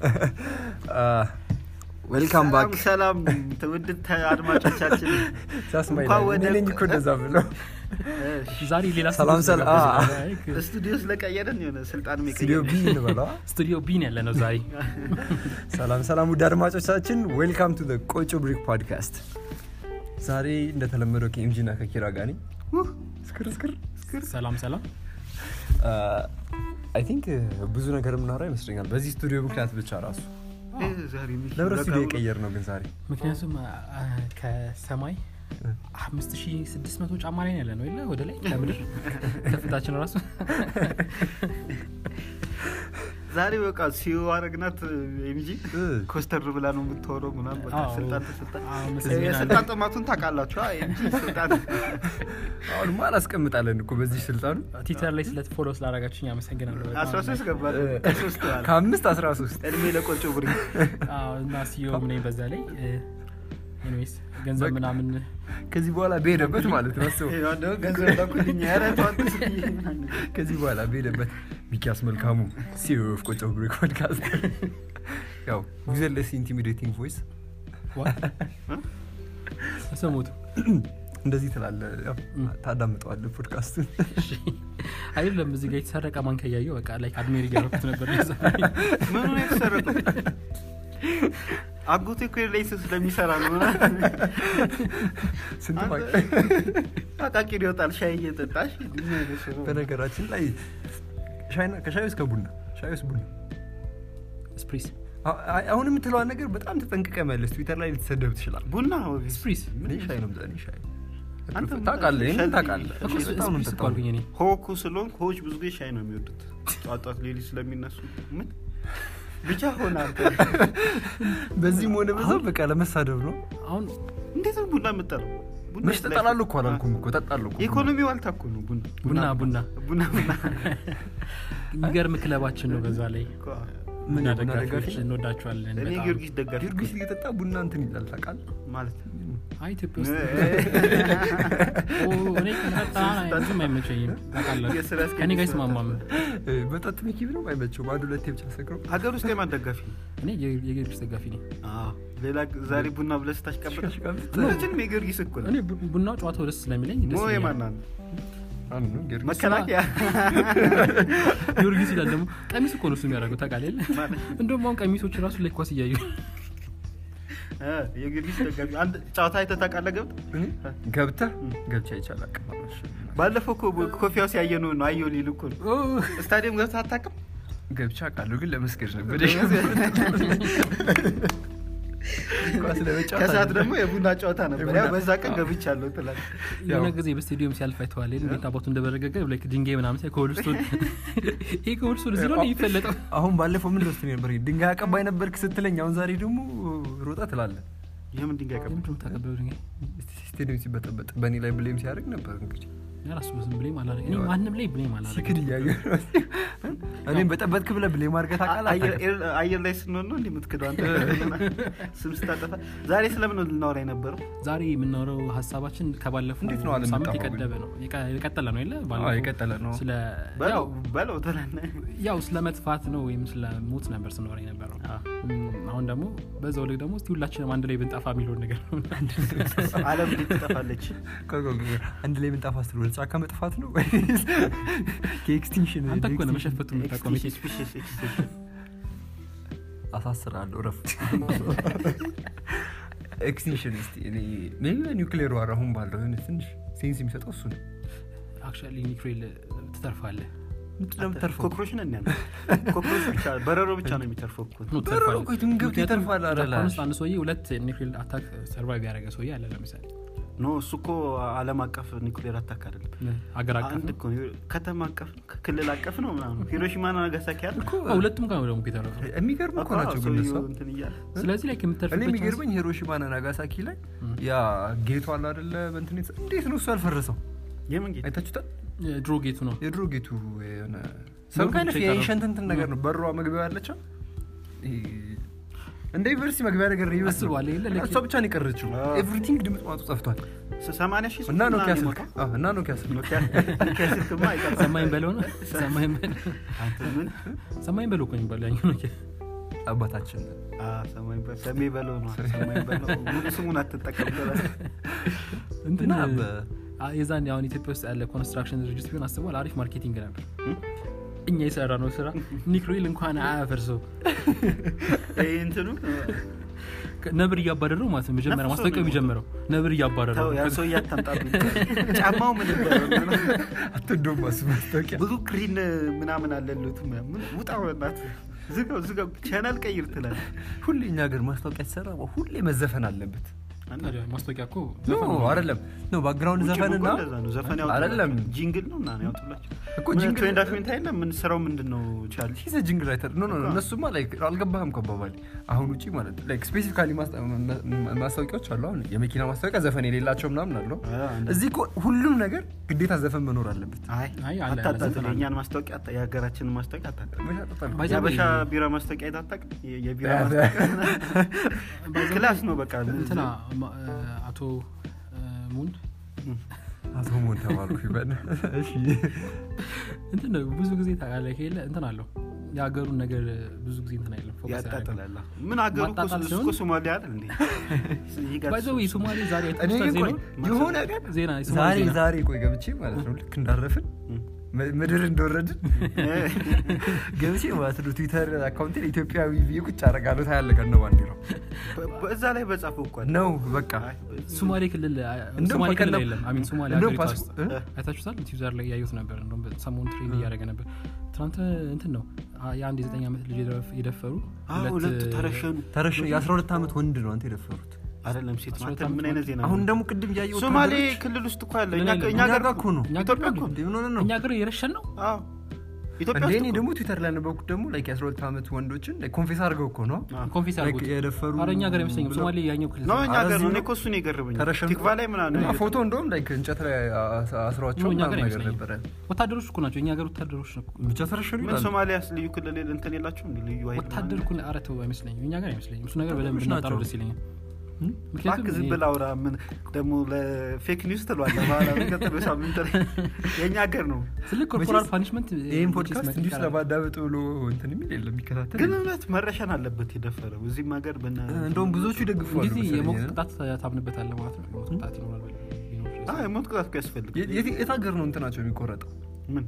ዌልካም ባክ ሰላም ትውድ አድማጮቻችን ሳስማይ እንኳን ወደ- ነኝ እኮ እንደዛ ብለው ዛሬ ሌላ ሰላም ስቱዲዮ ሰላም። ስለገባን ስቱዲዮ ስለቀየረን የሆነ ስልጣን ስቱዲዮ ቢ እንበለዋ ስቱዲዮ ቢን ያለ ነው ዛሬ ሰላም ሰላም ውድ አድማጮቻችን ዌልካም ቱ ቆጮ ብሪክ ፖድካስት ዛሬ እንደተለመደው ከኤምጂ ና ከኪራ ጋር ነኝ እስክር እስክር ሰላም ሰላም አይ ቲንክ ብዙ ነገር የምናወራ ይመስለኛል በዚህ ስቱዲዮ ምክንያት ብቻ ራሱ ለብረ ስቱዲዮ የቀየር ነው ግን ዛሬ ምክንያቱም አ፣ ከሰማይ አምስት ሺ ስድስት መቶ ጫማ ላይ ነው ያለ ነው የለ ወደ ላይ ከምድር ከፍታችን ራሱ ዛሬ በቃ ሲዮ አረግናት ኤምጂ እ፣ ኮስተር ብላ ነው የምትወረው ምናምን በቃ አዎ። ስልጣን ተሰጣ አዎ፣ መስሎኝ አለ። የስልጣን ጥማቱን ታውቃላችሁ አ፣ ኤምጂ ስልጣን አሁንማ አላስቀምጣለን እኮ በዚህ ስልጣኑ ትዊተር ላይ ስለ ፎሎ ስላደረጋችሁኝ አመሰግናለሁ በጣም። አስራ ሶስት ገባል እ፣ ከሶስት በኋላ ከአምስት አስራ ሶስት እድሜ ለቆጮ ብሪ አዎ፣ እና ሲዮ ምን በዛ ላይ ኤኒዌይስ ገንዘብ ምናምን ከዚህ በኋላ በሄደበት ማለት ነው አስበው። ገንዘብ ላኩልኝ ኧረ ተዋት ስትይ ከዚህ በኋላ በሄደበት ሚኪያስ መልካሙ ሲዮ ኦፍ ቆጮ ብሪክ ፖድካስት ያው ዩዘርለስ ኢንቲሚዴቲንግ ቮይስ ሰሞቱ እንደዚህ ትላለ ያው ታዳምጠዋለ ፖድካስቱን አይደለም እዚህ ጋር የተሰረቀ ማንኪያ እያየሁ በቃ ላይ አድሜር እያረኩት ነበር ምኑ ነው የተሰረቀው አጎቴ እኮ ላይ ስለሚሰራ ነው ስንት አንተ- ፋ- አቃቂር ይወጣል ሻይ እየጠጣሽ ምን አይነት ሰው ነው? በነገራችን ላይ ሻይና- ከሻይ ውስጥ ከቡና ሻይ ውስጥ ቡና ስፕሪስ አ- አ- አሁን የምትለዋን ነገር በጣም ተጠንቅቀ መለስ ትዊተር ላይ ልትሰደብ ትችላል ቡና ኦብቪየስ። ስፕሪስ እኔ ሻይ ነው እኔ ሻይ አንተ ታውቃለህ ይህንን ሸልቢ- ታውቃለህ እኮ እኔ በጣም ነው ስፕሪስ እኮ የምጠጣው። አልኩኝ እኔ ሆኩ ስለሆን ሆች ብዙ ጊዜ ሻይ ነው የሚወዱት ጧት ጧት ሌሊት ስለሚነሱ ምን ብቻ ሆነ አንተ በዚህም ሆነ በዛ በቃ ለመሳደብ ነው አሁን እንዴት ነው ቡና የምጠለው መች ተጠላሉ እኮ አላልኩም እኮ ጠጣለሁ እኮ የኢኮኖሚ ዋልታ እኮ ነው ቡና ቡና ቡና ቡና ቡና የሚገርም ክለባችን ነው በዛ ላይ እኮ። ምን ቡና የቡና ደጋፊዎች ደጋፊ? እንወዳቸዋለን እኔ በጣም። ጊዮርጊስ ደጋፊ ጊዮርጊስ እየጠጣ ቡና እንትን ይላል ታውቃለህ ማለት አይ ኢትዮጵያ ውስጥ እ- ኦ፣ እኔ ከመጣ ብዙም አይመቸኝም ታውቃለህ። የስራ አስኪያጅ ከኔ ጋር ስራ- አይስማማም እ፣ መጠጥ መኪብ ነው አይመቸውም አንድ ሁለቴ ብቻ ሰክረው ሀገር ውስጥ የማን ደጋፊ ነው እኔ የ- የጊዮርጊስ ደጋፊ ነኝ ሌላ ዛሬ ቡና ብለህ ስታሽቀበጥ ሽቀሽቀብጥ። ሁላችንም የጊዮርጊስ እኮ ነው እኔ ቡ- ቡናው ጨዋታው ደስ ስለሚለኝ ደስ ሞ ይለኛል። የማና ነው አንዱ ነው ጊዮርጊስ መከላከያ ጊዮርጊስ ይላል ደግሞ ቀሚስ እኮ ነው እሱ የሚያደርገው ታውቃለህ የለ? ማለት እንደውም አሁን ቀሚሶች ራሱ ላይ ኳስ እያዩ እ፣ የጊዮርጊስ ደጋፊ አንድ ጨዋታ አይተህ ታውቃለህ ገብተህ እኔ ገብተህ ገብቻ ይቻል አቀማመሽ ባለፈው እኮ ኮፊያው ሲያየ ነው ነው አየሁ ሊል እኮ ነው ስታዲየም ገብተህ አታውቅም ገብቻ ቃለሁ ግን ለመስገድ ነበር ኳስ ለመጫወት ከሰዓት አይደለም። ደግሞ የቡና ጨዋታ ነበር የቡና- ያው በዛ ቀን ገብቻለሁ ትላለህ የሆነ ጊዜ በስቴዲየም ሲያልፍ አይተዋል የለ? እንዴት አባቱ እንደበረገገ ላይክ ድንጋይ ምናምን ሳይ ከወልስቶን ይሄ ከወልስቶን እዚህ ነው የሚፈለጠው አሁን ባለፈው ምን ደስ ነበር ድንጋይ አቀባይ ነበርክ ስትለኝ አሁን ዛሬ ደግሞ ሮጣ ትላለ የምን ድንጋይ ቀብ ለምንድን ነው የምታቀብለው ድንጋይ ስቴዲየም ሲበጠበጥ በእኔ ላይ ብሌም ሲያደርግ ነበር እንግዲህ ራሱ ዝም ብሌም አላደረገ እኔ ማንም ላይ ብሌም አላደረገ ሲክድ እያየ እኔም በጠበጥክ ብለህ ብሌም አድርገህ ታውቃለህ አየር- አታውቅም? ኤር- አየር ላይ ስንሆን ነው እንዲህ የምትክደው አንተ ስም ስታጠፋ ዛሬ ስለምን ነው ልናወራ የነበረው ዛሬ የምናወራው ሀሳባችን ከባለፈው እንዴት ነው አለም ሳምንት የጠፋው ግን? የቀደበ ነው የቀ- የቀጠለ ነው የለ አዎ ባለፈው የቀጠለ ነው ስለ በለው ያው በለው ትላለህ ያው ስለ መጥፋት ነው ወይም ስለ ሞት ነበር ስናወራ የነበረው እም፣ አሁን ደግሞ በዛው ልክ ደግሞ እስቲ ሁላችንም አንድ ላይ ብንጠፋ የሚለውን ነገር ነው አለም እንዴት ትጠፋለች ቆይ፣ ቆይ፣ ቆይ፣ አንድ ላይ ምንጣፍ አስር ወደ ጫካ መጥፋት ነው ወይስ ከኤክስቲንክሽን አንተ እኮ ነው መሸፈቱ የምታውቀው መቼ Species extinction። አሳስራለሁ ረፍ ኤክስቲንክሽን ስ ሜቢ ኒውክሌር ዋር አሁን ባለው የሆነ ትንሽ ሴንስ የሚሰጠው እሱ ነው አክቹዋሊ ኒክሌል ትተርፋለህ ምንድን ነው የምተርፈው ኮክሮች ነን ያለ ኮክሮች ብቻ በረሮ ብቻ ነው የሚተርፈው እኮ ነው በረሮ ትተርፋለህ። ቆይ ትን ገብቶ ምክንያቱም ይተርፋል አረ ጃፓን ላሽ ውስጥ አንድ ሰውዬ ሁለት ኒክሌር አታክ ሰርቫይቭ ያደረገ ሰውዬ አለ ለምሳሌ ኖ እሱ እኮ አለም አቀፍ ኒኩሌር አታክ አይደለም አገር አቀፍ አንድ ነው እኮ ነው። ከተማ አቀፍ ነው፣ ክልል አቀፍ ነው ምናምን ሂሮሺማና ናጋሳኪ አለ አዎ፣ ሁለቱም ጋር ነው ደግሞ የተረፈው የሚገርም እኮ ናቸው ግን ሰውየው እሷ እንትን እያለ ስለዚህ ላይ እኔ ከምተርፍበት የሚገርመኝ ሂሮሺማና ናጋሳኪ ላይ ያ ጌቱ አለ አደለ በእንትን የተሰ- እንዴት ነው እሱ ያልፈረሰው የምን ጌታ አይታችሁታል ድሮ ጌቱ ነው የድሮ ጌቱ የሆነ ሰም ብቻ አይነት የቀረው። የኤንሸንት እንትን ነገር ነው በሯ መግቢያ ያለችው ይሄ እንደ ዩኒቨርሲቲ መግቢያ ነገር ነው ይመስል አስበዋል የለ ልክ- እሷ ብቻ ነው የቀረችው አዎ። ኤቭሪቲንግ ድምፅ ማጡ ጠፍቷል ሰማንያ ሺህ እና ኖኪያ ምናምን ስልክ የሞተው? አዎ፣ እና ኖኪያ ስልክ ኖኪያ ኖኪያ ስልክማ አይቀርም። ሰማይን በለው ነው ሰማይን በለው አንተ ምን ሰማይን በለው እኮ ነው የሚባለው ያኛው ነው አባታችን አ፣ ሰማይ በ- ሰሜ በለው ነው ሰማይ በለው ሙሉ ስሙን አትጠቀም ብለህ እንትን እና በ- አ- የዛን አሁን ኢትዮጵያ ውስጥ ያለ ኮንስትራክሽን ድርጅት ቢሆን አስበዋል አሪፍ ማርኬቲንግ ነበር እም? እኛ የሰራ ነው ስራ ኒክሮይል እንኳን አያፈርሰው ይሄ እንትኑ ነብር እያባረረው ማለት ነው መጀመሪያ ነፍሶ ማስታወቂያው ነው የሚጀምረው ነብር ተው እያባረረው ያ ሰው እያታምጣብኝ ጫማው ምን ይባላል? አትወደውም እሱ ማስታወቂያ ብዙ ክሪን ምናምን አለሉት ምን ውጣ በናት ዝጋው ዝጋው ቻናል ቀይር ትላል ሁሌ እኛ ሀገር ማስታወቂያ ሲሰራ ሁሌ መዘፈን አለበት ታዲያ ማስታወቂያ እኮ ኖ ዘፈን ነው። አይደለም ኖ ባክግራውንድ ዘፈንና ዘፈን አይደለም ጂንግል ነው እና ያውጡላቸው እኮ ጂንግል- ትሬንድ አፍሜንት አይደለም ምን ስራው ምንድን ነው ቻል ሂዘ ጅንግል ራይተር ኖ ኖ ኖ፣ እነሱማ ላይክ አልገባህም ከባባል አሁን ውጪ ማለት ላይክ ስፔሲፊካሊ ማስታወቂያዎች አሉ አሁን የመኪና ማስታወቂያ ዘፈን የሌላቸው ምናምን አሉ እዚህ እኮ ሁሉም ነገር ግዴታ ዘፈን መኖር አለበት አይ አይ፣ አለ፣ አለ፣ አታጣጥል ዘፈን አለ። የእኛን ማስታወቂያ አታ- የሀገራችንን ማስታወቂያ አታጣጥል መሻጠጣል ባይ ዘ ወይ- የአበሻ ቢራ ማስታወቂያ አይታጣቅ የቢራ ያ- ማስታወቂያ ክላስ ነው በቃ እንትና ማ- አቶ ሙን አቶ ሞን ተባልኩ ይበል እሺ እንትን ነው ብዙ ጊዜ ታውቃለህ ከሌለ እንትን አለው የሀገሩን ነገር ብዙ ጊዜ እንትን አይለም ፎከስ አያደርግም። ያጣጥላላ ምን ሀገሩ እኮ ማጣጣል እሱ ሲሆን- እኮ ሶማሊያ አይደል እንዴ ይጋጭ- ባይ ዘ ወይ ሶማሌ ዛሬ እኔ አይታችሁታል ግን ቆይ ዜናውን? የሆነ ቀን ዜና የሶማሌ ዛሬ ዜና። ዛሬ ቆይ ገብቼ ማለት ነው ልክ እንዳረፍን እም። ም- ምድር እንደወረድን ገብቼ ማለት ነው ትዊተር አካውንቴ ኢትዮጵያዊ ብዬ ቁጭ አደርጋለሁ ታያለህ ከነ ባንዲራው በ- በዛ ላይ በጻፈው እኮ አይደል? ነው በቃ አይ፣ ሶማሌ ክልል እንደውም ሶማሌ ክልል በቀደም- የለም አሚን ሶማሌ እንደውም ሀገሪቷ ፓስ- ውስጥ እ? አይታችሁታል ትዊተር ላይ ያዩት ነበር እንደውም ሰሞኑን ትሬንድ እያደረገ ነበር ትናንት እንትን ነው አ- የአንድ የዘጠኝ ዓመት ልጅ የደፍ- የደፈሩ አዎ፣ ሁለት ተረሸኑ ተረሽ የ12 ዓመት ወንድ ነው አንተ የደፈሩት አይደለም ሴት አስራ ነው። ሁለት አንተ ምን ዓመት አይነት ዜና አሁን ነው? ደግሞ ቅድም ያየው ሶማሌ ክልል ውስጥ እኮ ያለ እኛ ምን እኛ እኛ ሀገር ጋር እኮ ነው እኛ ኢትዮጵያ ጋር እኮ እንዴ ምን ሆነ ነው እኛ ሀገር የረሸን ነው አዎ ኢትዮጵያ እንዴ ውስጥ እኔ እኮ ደግሞ ትዊተር ላይ ያነበብኩት ደግሞ ላይክ የ12 ዓመት ወንዶችን ኮንፌስ አድርገው እኮ ነው አዎ። ኮንፊስ ላይክ አድርጉት የደፈሩ ኧረ እኛ ሀገር አይመስለኝም ብለው- ሶማሌ ያኛው ክልል ነው እኛ አረ ሀገር እዚህ ነው። እኔ ነው። እኮ እሱን የገረመኝ ተረሸኑ ቲክቫ ላይ ምናምን እና ፎቶ እንደውም ላይክ እንጨት ላይ አስ- አስሯቸው ነው እኛ ሀገር ምናምን ነገር አይመስለኝም ነበረ ወታደሮች እኮ ናቸው የኛ ሀገር ወታደሮች ነው ብቻ ተረሸኑ ምን ይላሉ ሶማሊያስ ልዩ ክልል እንትን የላቸውም እንዴ? ልዩ ኃይል ወታደር እኮ ኧረ ተው አይመስለኝም እኛ ሀገር አይመስለኝም እሱ ነገር በደንብ ወታደሮች እናጣረው ናቸው። ደስ ይለኛል እም? እባክህ ዝም እኔ- ብለህ አውራ። ምን ደግሞ ለፌክ ኒውስ ትሏለህ? በኋላ በቀጠለው ሳምንት ላይ የእኛ ሀገር ነው። ትልቅ ኮርፖራል መቼስ ፓኒሽመንት ይህን ፖድካስት እንዲሁ ስለማዳመጥ ብሎ እንትን የሚል የለም የሚከታተል ግን የለም። እውነት መረሸን አለበት የደፈረው እዚህም ሀገር በና እንደውም ብዙዎቹ ይደግፈዋሉ እንግዲህ መሰለኝ የሞት አይደል? ቅጣት ታምንበታለህ ማለት ነው የሞት ቅጣት ይኖራል ቢኖር አዎ፣ የሞት ቅጣት እኮ ያስፈልግ የት- የት የት ሀገር ነው እንትናቸው የሚቆረጠው ምን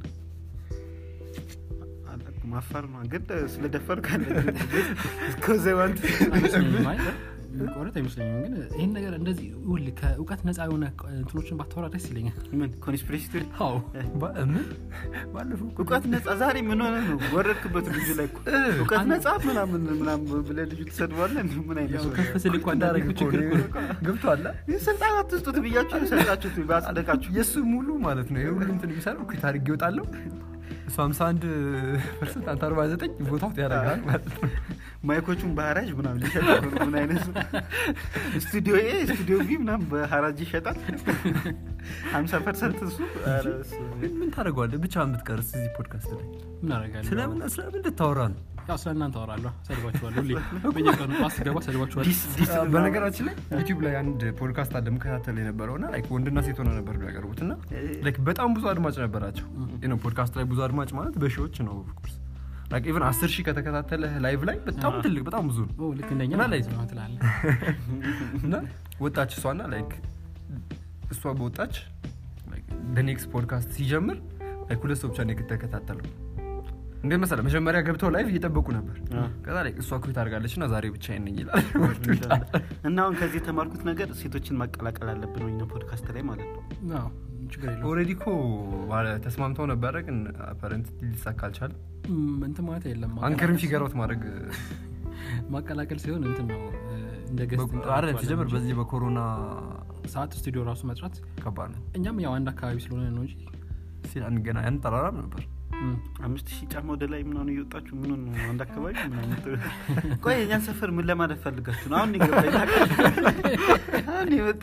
አላውቅም፣ አፋር ነው ግን ስለደፈር ካለ እስከዘዋንት አይመስለኝም አይ የሚቆረጥ አይመስለኝም ግን ይህን ነገር እንደዚህ ውል ከእውቀት ነፃ የሆነ እንትኖችን ባታወራ ደስ ይለኛል ምን ኮንስፒሬሲ ቲዮሪ አዎ ባ- ምን ባለፈው እኮ እውቀት ነጻ ዛሬ ምን ሆነ ነው ወረድክበት ልጁ ላይ እኮ እውቀት ነጻ ምናምን ምናምን ብለህ ልጁ ትሰድባለህ እንዴ? ምን አይነት ያው ሰው ከፍ ስል እኮ አንዳንዴ እኮ ችግር እኮ ነው። ገብቷል ይህ ስልጣን አትስጡት ብያችሁ ሰጣችሁት ባጽደቃችሁ የእሱ ሙሉ ማለት ነው የሁሉ እንትን የሚሰራው ኩት አድርጌ ይወጣለሁ እሱ 51 ፐርሰንት አንተ 49 ቦታው ያደርጋል ማለት ነው ማይኮቹን በሀራጅ ምናምን ሊሸጥ ነው። ምን አይነት ሰው? ስቱዲዮ ኤ ስቱዲዮ ቢ ምናምን በሀራጅ ይሸጣል ሀምሳ ፐርሰንት እሱ ኧረ እሱ። ግን ምን ታደርገዋለህ ብቻ የምትቀርስ እዚህ ፖድካስት ላይ ምን አደርጋለሁ ስለምን ስለምን እንድታወራ ነው ያው ስለ እናንተ አወራለሁ ሰድባችኋለሁ ሁሌ በየቀኑ ጧት ስገባ ሰድባችኋለሁ ዲስ ዲስ ምናምን። በነገራችን ላይ ዩቲዩብ ላይ አንድ ፖድካስት አለ መከታተል የነበረው እና ላይክ ወንድና ሴት ሆነ ነበር የሚያቀርቡት እና ላይክ በጣም ብዙ አድማጭ ነበራቸው ነው ፖድካስት ላይ ብዙ አድማጭ ማለት በሺዎች ነው ኦፍኮርስ ላይክ ኢቨን አስር ሺህ ከተከታተለ ላይቭ ላይ በጣም አዎ። ትልቅ በጣም ብዙ ነው ኦ ልክ እንደኛ እና ላይ- ማለት ነው ትላለህ እና ወጣች እሷና ላይክ እሷ በወጣች በኔክስት ፖድካስት ሲጀምር ላይክ ሁለት ሰው ብቻ ነው የተከታተለው እንደ መሰለ መጀመሪያ ገብተው ላይቭ እየጠበቁ ነበር አዎ። ከዛ ላይ እሷ ኩት አድርጋለች እና ዛሬ ብቻ ነኝ ይላል እና አሁን ከዚህ የተማርኩት ነገር ሴቶችን ማቀላቀል አለብን ወይ ፖድካስት ላይ ማለት ነው አዎ ችግር የለውም ኦልሬዲ እኮ ማለት ተስማምተው ነበረ ግን አፓረንት ሊሳካ አልቻለም እም፣ እንትን ማለት የለም አንከርን ማቀላቀል- ፊገር አውት ማድረግ ማቀላቀል ሲሆን እንትን ነው እ፣ እንደ ገስት አረ ሲጀምር በዚህ በኮሮና ሰዓት ስቱዲዮ ራሱ መስራት ከባድ ነው እኛም ያው አንድ አካባቢ ስለሆነ ነው እንጂ ሲል አንገና አንጠራራም ነበር እም፣ አምስት ሺህ ጫማ ወደ ላይ ምናምን እየወጣችሁ ምን ነው አንድ አካባቢ ምናምን ትሉ- ቆይ የኛን ሰፈር ምን ለማለት ፈልጋችሁ ነው አሁን ይገባኝ አሁን ይመጣ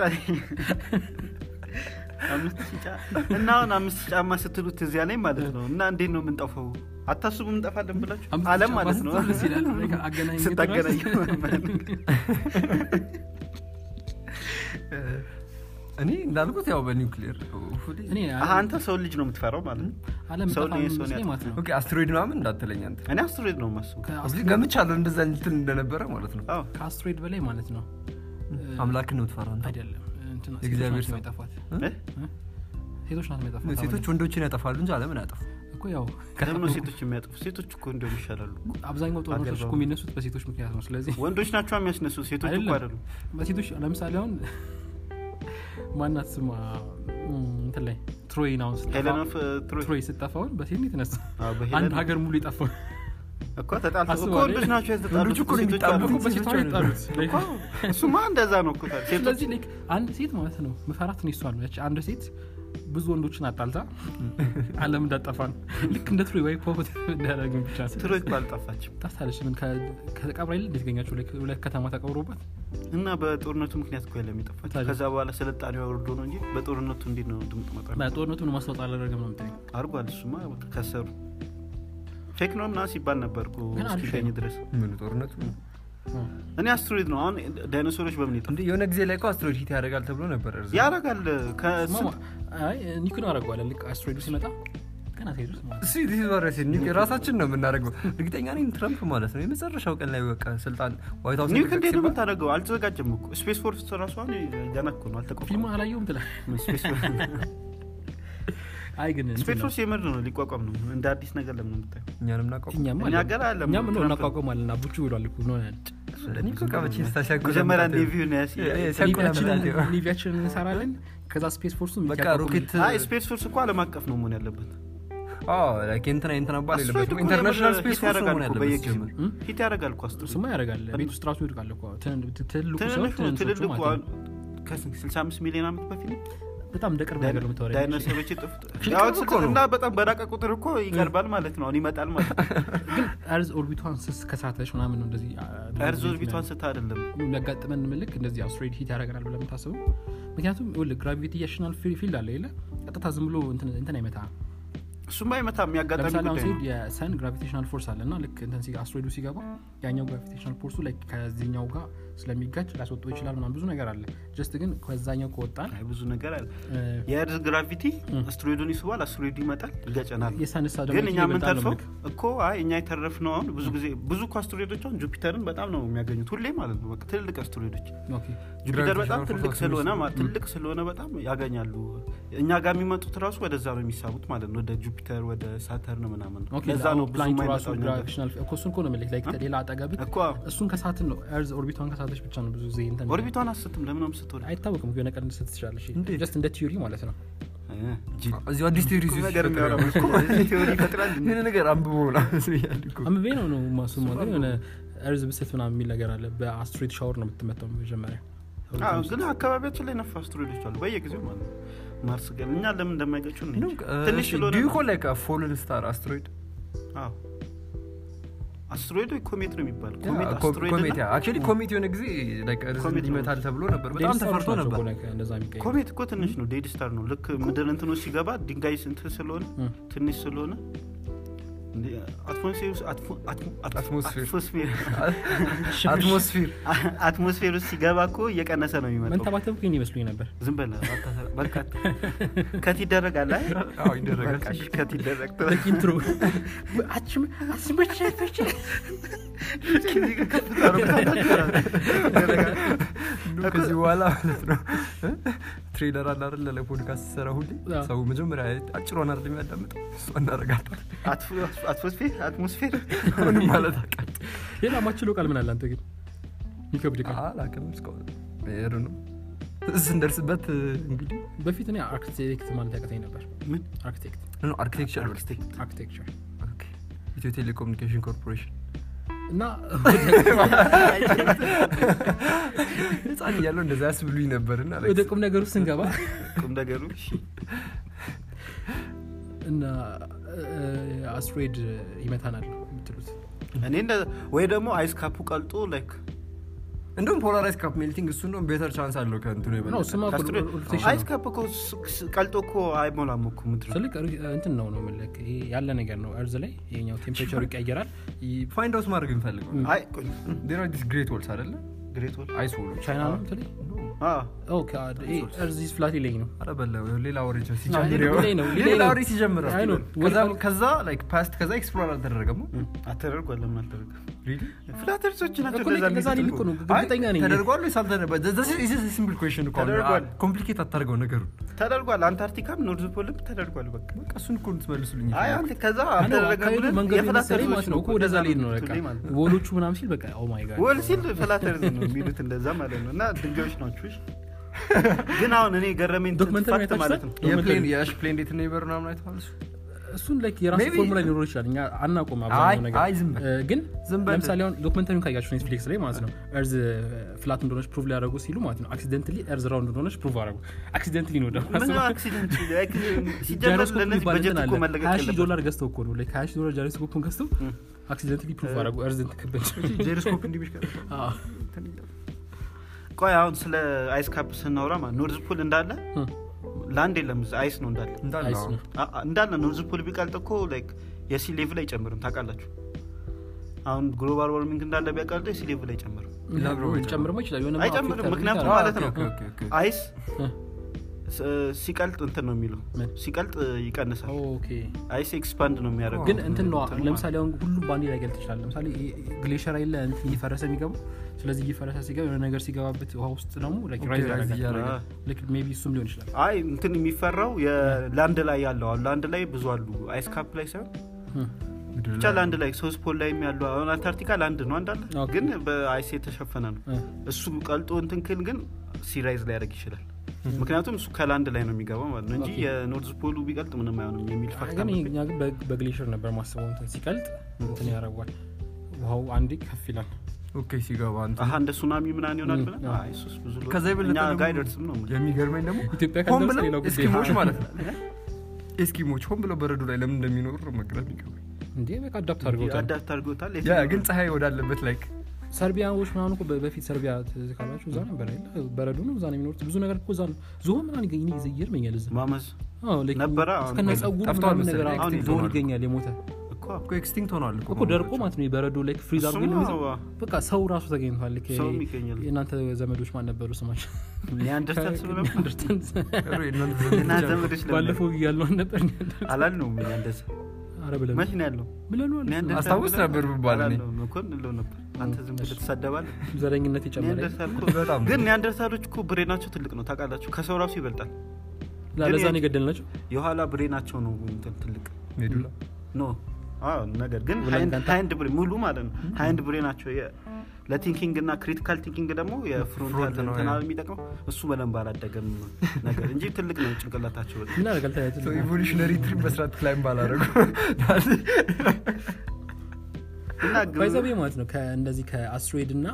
አምስት ሺህ ጫ- እና አሁን አምስት ሺህ ጫማ ስትሉት እዚያ ላይ ማለት ነው እና እንዴት ነው የምንጠፋው አታስቡ እንጠፋለን ብላችሁ አምስት አለም ጫማ ማለት ነው ስትል ደስ ይላል። like አገናኝ ስታገናኝ እኔ እንዳልኩት ያው በኒውክሊየር እኔ አሀ፣ አንተ ሰው ልጅ ነው የምትፈራው ማለት ነው አለም ሰው ጠፋ ላይ ሰውን መስለኝ ያጠፋል። ማለት ነው ኦኬ አስትሮይድ ምናምን እንዳትለኝ አንተ እኔ አስትሮይድ ነው ማስቡ ከአስትሮይድ- ገምቻለሁ እንደዛ እንትን እንደነበረ ማለት ነው አዎ ከአስትሮይድ በላይ ማለት ነው አምላክን ነው ትፈራ አንተ። አይደለም እንትና ሴቶች የእግዚአብሔር ናቸው ሰው። የሚያጠፏት እ? ሴቶች ናት የሚያጠፏት ሴቶች ወንዶችን ያጠፋሉ እንጂ አለምን አያጠፉ እኮ ያው ለምን ነው ሴቶች የሚያጠፉ ሴቶች እኮ እንደውም ይሻላሉ አብዛኛው ጦርነቶች አገር እኮ የሚነሱት በሴቶች ምክንያት ነው ስለዚህ ወንዶች ናቸው የሚያስነሱ ሴቶች እኮ አይደለም። አይደሉም በሴቶች ለምሳሌ አሁን ማናት ስማ እም፣ እንትን ላይ ትሮይን አሁን ስጠፋ ሄለን ኦፍ ትሮይ ትሮይ ስጠፋውን በሴት ነው የተነሳ አዎ፣ አንድ በሄለን ሀገር ሙሉ የጠፋው እኮ ተጣልተው እኮ አስበዋል። ወንዶች ናቸው የተጣሉት ወንዶች እኮ ነው ሴቶች የሚጣሉት። አይደሉም። እኮ በሴቷ ሴቶች የጣሉት እኮ እሱማ እንደዛ ነው እኮ ታዲያ። ሴቶች ስለዚህ ላይክ አንድ ሴት ማለት ነው ምፈራት ነው ይሷል ያቺ አንድ ሴት ብዙ ወንዶችን አጣልታ አለም እንዳጠፋ ነው ልክ እንደ ትሮይ ወይ ፖፖት እንዳያደረግን ብቻ ትሮይ እኮ አልጠፋችም ታስታለች ምን ከተቀብራ ይል እንዴት ገኛቸው ሁለት ከተማ ተቀብሮበት እና በጦርነቱ ምክንያት እኮ የለም የጠፋችው ታዲያ? ከዛ በኋላ ስልጣኔ ወርዶ ነው እንጂ በጦርነቱ እንዴት ነው ድምጥ መጣ ጦርነቱን ማስታወጥ አላደረገም ነው ምትለኝ አርጓል እሱማ በቃ ከሰሩ ፌክ ነው ምናምን ሲባል ነበር እኮ ግን አሪፍ እስኪገኝ ነው። ድረስ ምን ጦርነቱ እኔ አስትሮይድ ነው አሁን ዳይኖሶሮች በምን ይጠፋ እንዴ የሆነ ጊዜ ላይ እኮ አስትሮይድ ሂት ያደርጋል ተብሎ ነበር እርዝ ያረጋል ከስም ኒኩን አረገዋለ ልክ አስትሮይዱ ሲመጣ ገና ሲሄዱት ማለት ነው። እሱ ዲስ ቫይረስ ራሳችን ነው የምናደርገው እርግጠኛ ነኝ ትረምፕ ማለት ነው የመጨረሻው ቀን ላይ በቃ ስልጣን ዋይት ሀውስ ኒውክ እንዴት ነው ሲባል የምታደርገው አልተዘጋጀም እኮ ስፔስ ፎርስ ራሱ አሁን ገና እኮ ነው አልተቋቋመም ፊልሙን አላየውም ትላል ስፔስ ፎርስ አይ ግን እንትን ስፔስ ነው። ፎርስ የምር ነው ሊቋቋም ነው እንደ አዲስ ነገር ለምን ነው የምታየው እኛንም ናቀው እኛም እኛ አለን። ገና አለም እኛም ነው ትራምፕ- እናቋቋማለን አቡቹ ብሏል እኮ ነው ያለ። እኔ እኮ ቀበቼ ስታሻጉ መጀመሪያ ኔቪውን ያስ ኔቪያችንን- ኔቪያችንን እንሰራለን ከዛ ስፔስ ፎርሱ በቃ ሮኬት አይ ስፔስ ፎርስ እኮ አለም አቀፍ ነው መሆን ያለበት እንትና እንትና ባል አስትሮይድ የለበትም እኮ ኢንተርናሽናል የምር ስፔስ ሂት ፎርስ ያደርጋል መሆን እኮ ያለበት በየጊዜው ሲጀምር እም? ሂት ያደርጋል እኮ አስትሮይድ እሱማ ያደርጋል ቤት ውስጥ ራሱ ይወድቃል እኮ ትን- ትልቁ ሰው ትልልቅ ነው ትንንሾቹ ትልልቁ ማለት ነው። ከስልሳ አምስት ሚሊዮን ዓመት በፊት በጣም እንደ ቅርብ ነገር ነው የምታወራኝ። ዳይኖሰሮች የጠፉት ፊልም ያው እኮ ነው። እና በጣም በራቀ ቁጥር እኮ ይቀርባል ማለት ነው አሁን ይመጣል ማለት ነው ግን እርዝ ኦርቢቷን ስስ ከሳተች ምናምን ነው እንደዚህ አ- እርዝ ኦርቢቷን ስታ አይደለም የሚያጋጥመን ምልክ እንደዚህ አስትሮይድ ሂት ያደርገናል ብለህ የምታስበው ምክንያቱም ግራቪቴሽናል ፊልድ አለ የለ ቀጥታ ዝም ብሎ እንትን እንትን አይመታ እሱማ አይመታም የሚያጋጣሚ ለምሳሌ አሁን ጉዳይ ሲሄድ ነው የሰን ግራቪቴሽናል ፎርስ አለ እና ልክ እንትን ሲ አስትሮይዱ ሲገባ ያኛው ግራቪቴሽናል ፎርሱ ላይ ከዚህኛው ጋር ስለሚጋጭ ሊያስወጡ ይችላል ምናምን ብዙ ነገር አለ ጀስት ግን ከዛኛው ከወጣን አይ ብዙ ነገር አለ እ፣ የእርዝ ግራቪቲ እም። አስትሮይዱን ይስባል አስትሮይዱ ይመጣል ይገጨናል የሰንሳ ደግሞ ግን እኛ ይበልጣል ነው የምንተርፈው ምልክ። እኮ አይ እኛ የተረፍነው አሁን ብዙ ጊዜ ብዙ እኮ አስትሮይዶች አሁን ጁፒተርን በጣም ነው የሚያገኙት ሁሌ ማለት ነው በቃ ትልልቅ አስትሮይዶች ኦኬ። ጁፒተር በጣም Gravitational ትልቅ force ስለሆነ ነው። ማ- ትልቅ ስለሆነ በጣም ያገኛሉ እኛ ጋር የሚመጡት ራሱ ወደዛ ነው የሚሳቡት ማለት ነው ወደ ጁፒተር ወደ ሳተርን ምናምን ነው ኦኬ፣ ለዛ አዎ፣ ነው ብዙ ፕላኔቱ ራሱ የማይመጣው እኛ ጋር። ግራቪቴሽናል እኮ እሱን እኮ ነው የምልህ ላይክ ሌላ አጠገብህ እኮ እሱን ከሳትን ነው ኤርዝ ኦርቢቷን ከሳተች ብቻ ነው ብዙ ጊዜ እንትን ኦርቢቷን አስትም ለምን ነው የምትስትወድ አይታወቅም የሆነ ቀን ልትስት ትችላለች እንዴት? ጀስት እንደ ቲዮሪ ማለት ነው እዚሁ አዲስ ቴዎሪ ቁም ነገር የሚያወራ እኮ እዚህ ቴዎሪ ይፈጥራል እንዴ? ይህን ነገር አንብቦ ምናምን ብያለሁ እኮ። አንብቤ ነው ነው ማሱማ ግን የሆነ ኤርዝ ብስት ምናምን የሚል ነገር አለ በአስትሮይድ ሻወር ነው የምትመታው መጀመሪያ አዎ፣ ግን አካባቢያችን ላይ ነፋ አስትሮይዶች አሉ በየጊዜው ማለት ነው ማርስ ግን እኛ ለምን እንደማይገጩ እኔ እንጃ። ትንሽ ስለሆነ ዱ ዩ ነው። ኮል ላይክ ፎልን ስታር አስትሮይድ አዎ። አስትሮይድ ወይ ኮሜት ነው የሚባለው ኮሜት አስትሮይድ ኮሜት እና- አክቹዋሊ ኮሜት የሆነ ጊዜ like እርዝን ኮሜት ነው። ይመታል ተብሎ ነበር በጣም ተፈርቶ ነበር እንደዛ የሚቀየር ኮሜት እኮ ትንሽ ነው ዴድ ስታር ነው ልክ ምድር እንትኖ ሲገባ ድንጋይ ስንት ስለሆነ እም። ትንሽ ስለሆነ እንዴ፣ አትሞስፌር ውስጥ- አትሞ- አትሞ- አትሞስፌር። አትሞስፌር አትሞስፌር አትሞስፌር ውስጥ ሲገባ እኮ እየቀነሰ ነው የሚመጣው መንተባተብ ግን ይመስሉኝ ነበር ዝም በለ አታሰራ- በርካታ ከት ይደረጋል አይ አዎ ይደረጋል በቃ እሺ፣ ከት ይደረግ ኢንትሮ አስመቸች እንደውም ከዚህ በኋላ ማለት ነው ትሬለር አለ አይደለ ለፖድካስት ሰራ ሁሌ አዎ። ሰው መጀመሪያ አጭሯን አይደል የሚያዳምጠው እሷ እናደርጋታል አትሞስፌር አትሞስፌር ምንም ማለት አቃል ሌላ ማችሎ ቃል ምን አለ አንተ ግን የሚከብድ ቃል አላውቅም እስካሁን ሄዱ ነው ስንደርስበት እንግዲህ በፊት እኔ አርክቴክት ማለት ያቀተኝ ነበር ምን አርክቴክት አርኪቴክቸር አርክቴክት አርክቴክቸር ኢትዮ ቴሌኮሙኒኬሽን ኮርፖሬሽን እና ህፃን እያለው እንደዛ ያስብሉኝ ነበር እና ወደ ቁም ነገሩ ስንገባ ቁም ነገሩ እሺ። እና አስትሮይድ ይመታናል የምትሉት እኔ እንደ- ወይ ደግሞ አይስ ካፑ ቀልጦ ላይክ እንደውም ፖላራይዝ ካፕ ሜልቲንግ እሱ እንደውም ቤተር ቻንስ አለው ከእንትኑ ነው የበለጠ ስማ እኮ ከአስትሮይድ- ሮቴሽን አይስ ነው። ካፕ እኮ ስ- ስ- ቀልጦ እኮ አይሞላም እኮ ምድር ትልቅ ሪ- እንትን ነው ነው የምልህ ይሄ ያለ ነገር ነው እርዝ ላይ የኛው ቴምፕሬቸሩ ይቀየራል ይ- ፋይንድ አውት ማድረግ እንፈልገው አይ ቆይ ዴር አር ዲስ ግሬት ወልስ አይደለ ግሬት ወል አይስ ወሎች ቻይና ነው ምትለኝ አዎ። እርዚስ ፍላት ይለኝ ነው ኧረ በለው ሌላ ወሬ ጀ- አዎ፣ ሲጀምር ሌላ- ይኸው። ሌላ ነው፣ ሌላ ሌላ ወሬ ሲጀምር አይ ነው። ከዛ- ከዛ like past ከዛ ኤክስፕሎር አልተደረገም አተደርጓል ለምን አልተደረገም Really? ፍላተርሶች ናቸው እኮ እንደዛ ለዛ የሚሉት ሊል እኮ ነው እኮ። እርግጠኛ ነኝ ተደርጓል ወይስ አልተደረገም? This is- this is a simple question እኮ አሁን። ተደርጓል። አ- ኮምፕሊኬት አታርገው ነገሩን ተደርጓል አንታርክቲካም ኖርዝ ፖልም ተደርጓል በቃ በቃ እሱን እኮ እንድትመልሱልኝ አይ ይፈልጋል። አንተ ከዛ አይ ነው፣ አልተደረገም አካሄዱ ብለን መንገዱ የፍላት መሰለኝ ማለት ተርዞች ነው እኮ ወደዛ እንደዛ ሊሄድ ነው በቃ የምትሉኝ ማለት ነው። ወሎቹ ምናምን ሲል በቃ ኦ ማይ ጋድ ወል ሲል ፍላተርዝ ነው የሚሉት እንደዛ ማለት ነው እና ድንጋዮች ናቸው እሺ። ግን አሁን እኔ ገረመኝ ዶክመንተሪ ፋክት አይታችሁታል? ማለት ነው የፕሌን የአሽ ፕሌን እንዴት ነው ይበር ምናምን አይተዋል እሱ? እሱን ላይክ የራሱ Maybe- ፎርሙላ ሊኖረው ይችላል እኛ አናውቅም አይ አብዛኛው ነገር አይ ዝም በል። እ፣ ግን ዝም በል። ለምሳሌ አሁን ዶክመንተሪውን ካያችሁ ኔትፍሊክስ ላይ ማለት ነው እርዝ ፍላት እንደሆነች ፕሩቭ ሊያደርጉ ሲሉ ማለት ነው አክሲደንትሊ እርዝ ራውንድ እንደሆነች ፕሩቭ አደረጉ አክሲደንትሊ ነው ደግሞ ምን አክሲደንት ሲጀመር ጃይሮስኮፕ ለእነዚህ የሚባል በጀት እንትን እኮ አለ መለቀቅ ሀያ ሺህ የለበትም ዶላር ገዝተው እኮ ነው ላይክ ሀያ ሺህ ዶላር ጃይሮስኮፕን ገዝተው አክሲደንትሊ ፕሩቭ አደረጉ እርዝን ትክበል ጄሮስኮፕ እንዲህ ቢሽከ- ቆይ አሁን ስለ አይስ ካፕ ስናወራ ማለት ኖርዝ ፖል እንዳለ ላንድ የለም እዛ አይስ ነው እንዳለ እንዳለ አይስ አዎ። ነው አ- አ- እንዳለ ኖርዝ ፖል ቢቀልጥ እኮ ላይክ የሲ ሌቭል አይጨምርም ታውቃላችሁ አሁን ግሎባል ዋርሚንግ እንዳለ ቢያቀልጠው የሲ ሌቭል አይጨምርም ሊጨምርማ ይችላል የሆነ አይጨምርም affect ምክንያቱም ያደርጋል። ማለት ነው ኦኬ፣ ኦኬ፣ ኦኬ። አይስ እ፣ ስ- ሲቀልጥ እንትን ነው የሚለው ምን? ሲቀልጥ ይቀንሳል ኦኬ አይስ ኤክስፓንድ ነው የሚያደርገው ግን እንትን ነው እንትኑ ለምሳሌ አሁን ሁሉም ባንዴ ላይ ገልጥ ይችላል ለምሳሌ ግሌሽር አይለ እንትን እየፈረሰ የሚገባው ስለዚህ እየፈረሰ ሲገባ የሆነ ነገር ሲገባበት ውሃ ውስጥ ደግሞ like ኦኬ፣ rise rise ያደርጋል። እያደረገ። አ- ልክ ሜቢ እሱም ሊሆን ይችላል አይ እንትን የሚፈራው የላንድ ላይ ያለው አሁን ላንድ ላይ ብዙ አሉ አይስ ካፕ ላይ ሳይሆን እ፣ ምድር ብቻ ላንድ ላይ ሶስት ፖል ላይ ያሉ አሁን አንታርክቲካ ላንድ ነው አንዳለ ኦኬ። ግን በአይስ የተሸፈነ ነው እ፣ እሱ ቀልጦ እንትን ክል ግን ሲራይዝ ሊያደርግ ይችላል ምክንያቱም እሱ ከላንድ ላይ ነው የሚገባው ማለት ነው እንጂ ኦኬ። የኖርዝ ፖሉ ቢቀልጥ ምንም አይሆንም የሚል ፋክት ግን አለ። እኛ ግን በ- በግሌሽር ነበር ማስበው እንትን ሲቀልጥ እንትን ያደርጓል ውሃው አንዴ ከፍ ይላል ኦኬ ሲገባ እንትን አሀ እንደ ሱናሚ ምናምን ይሆናል ም፣ ብለን አዎ። አይ እሱስ ብዙ ሎ- ከዛ የበለጠ እኛ ደግሞ ጋር አይደርስም ነው የምልህ። የሚገርመኝ ደግሞ ኢትዮጵያ ሆን ካልደረሰ ብለው ሌላው ጉዳይ ኤስኪሞች ማለት ነው ኤስኪሞች ሆን ብለው በረዶ ላይ ለምን እንደሚኖሩ መግረም ይገባኝ እንዴ በቃ አዳፕት አድርገውታል አዳፕት አድርጎታል ያ ግን ፀሐይ ወዳለበት ላይክ ሰርቢያዎች ምናምን እኮ በ- በፊት ሰርቢያ ትዝ ካላችሁ እዛ ነበር አይደል? በረዶ ነው እዛ ነው የሚኖሩት ብዙ ነገር እኮ እዛ ነው ዞን ምናምን ይገኝ ይገርመኛል እዛ ማመዝ አዎ like ነበረ፣ አሁን እስከነ ግን ጸጉሩ ጠፍቷል ምናምን ነገር መሰለኝ፣ አሁን extinct ዞን ሆኗል። ይገኛል የሞተ እኮ እኮ ኤክስቲንክት ሆኗል እኮ ደርቆ ማለት ነው የበረዶ ላይ ፍሪዝ አድርጎ እሱማ የሚይዘው ዋ፣ በቃ ሰው ራሱ ተገኝቷል ልክ ይሄ ሰውም ይገኛል። የእናንተ ዘመዶች ማን ነበሩ ስማቸው ኒያንደርታል ስብለ ኒያንደርታል የእናንተ ዘመዶች ለምን ባለፈው ያልነው ነበር አላልነውም እኛ እንደዛ አረ ብለን መች ነው ያለው ብለነዋል ኒያንደርታል አስታውስ ብለን ነበር ብባል እኔ። አላልነውም እኮ እንለው ነበር አንተ ዝም ብለህ ትሳደባለህ ዘረኝነት የጨመረ ኒያንደርታል እኮ በጣም ግን ኒያንደርታሎች እኮ ብሬናቸው ትልቅ ነው ታውቃላችሁ ከሰው ራሱ ይበልጣል ለዛ ግን ነው የገደልናቸው የኋላ ብሬናቸው ነው እንትን ትልቅ ሜዱላ ኖ አዎ ነገር ግን ብለን ሃይንድ- ካንተ- ሃይንድ ብሬን ሙሉ ማለት ነው ሃይንድ ብሬ ናቸው የ- ለቲንኪንግ እና ክሪቲካል ቲንኪንግ ደግሞ የፍሮንታል ፍሮንት ነው፣ እንትና ያ። የሚጠቅመው እሱ በደንብ አላደገም ነገር እንጂ ትልቅ ነው ጭንቅላታቸው በጣም። ምን ያደርጋል ታያችሁ ኢቮሉሽነሪ ትሪፕ መስራት ክላይም ባላረጉ እና ግን- ባይዘቤ ማለት ነው እንደዚህ ከአስትሮይድ እና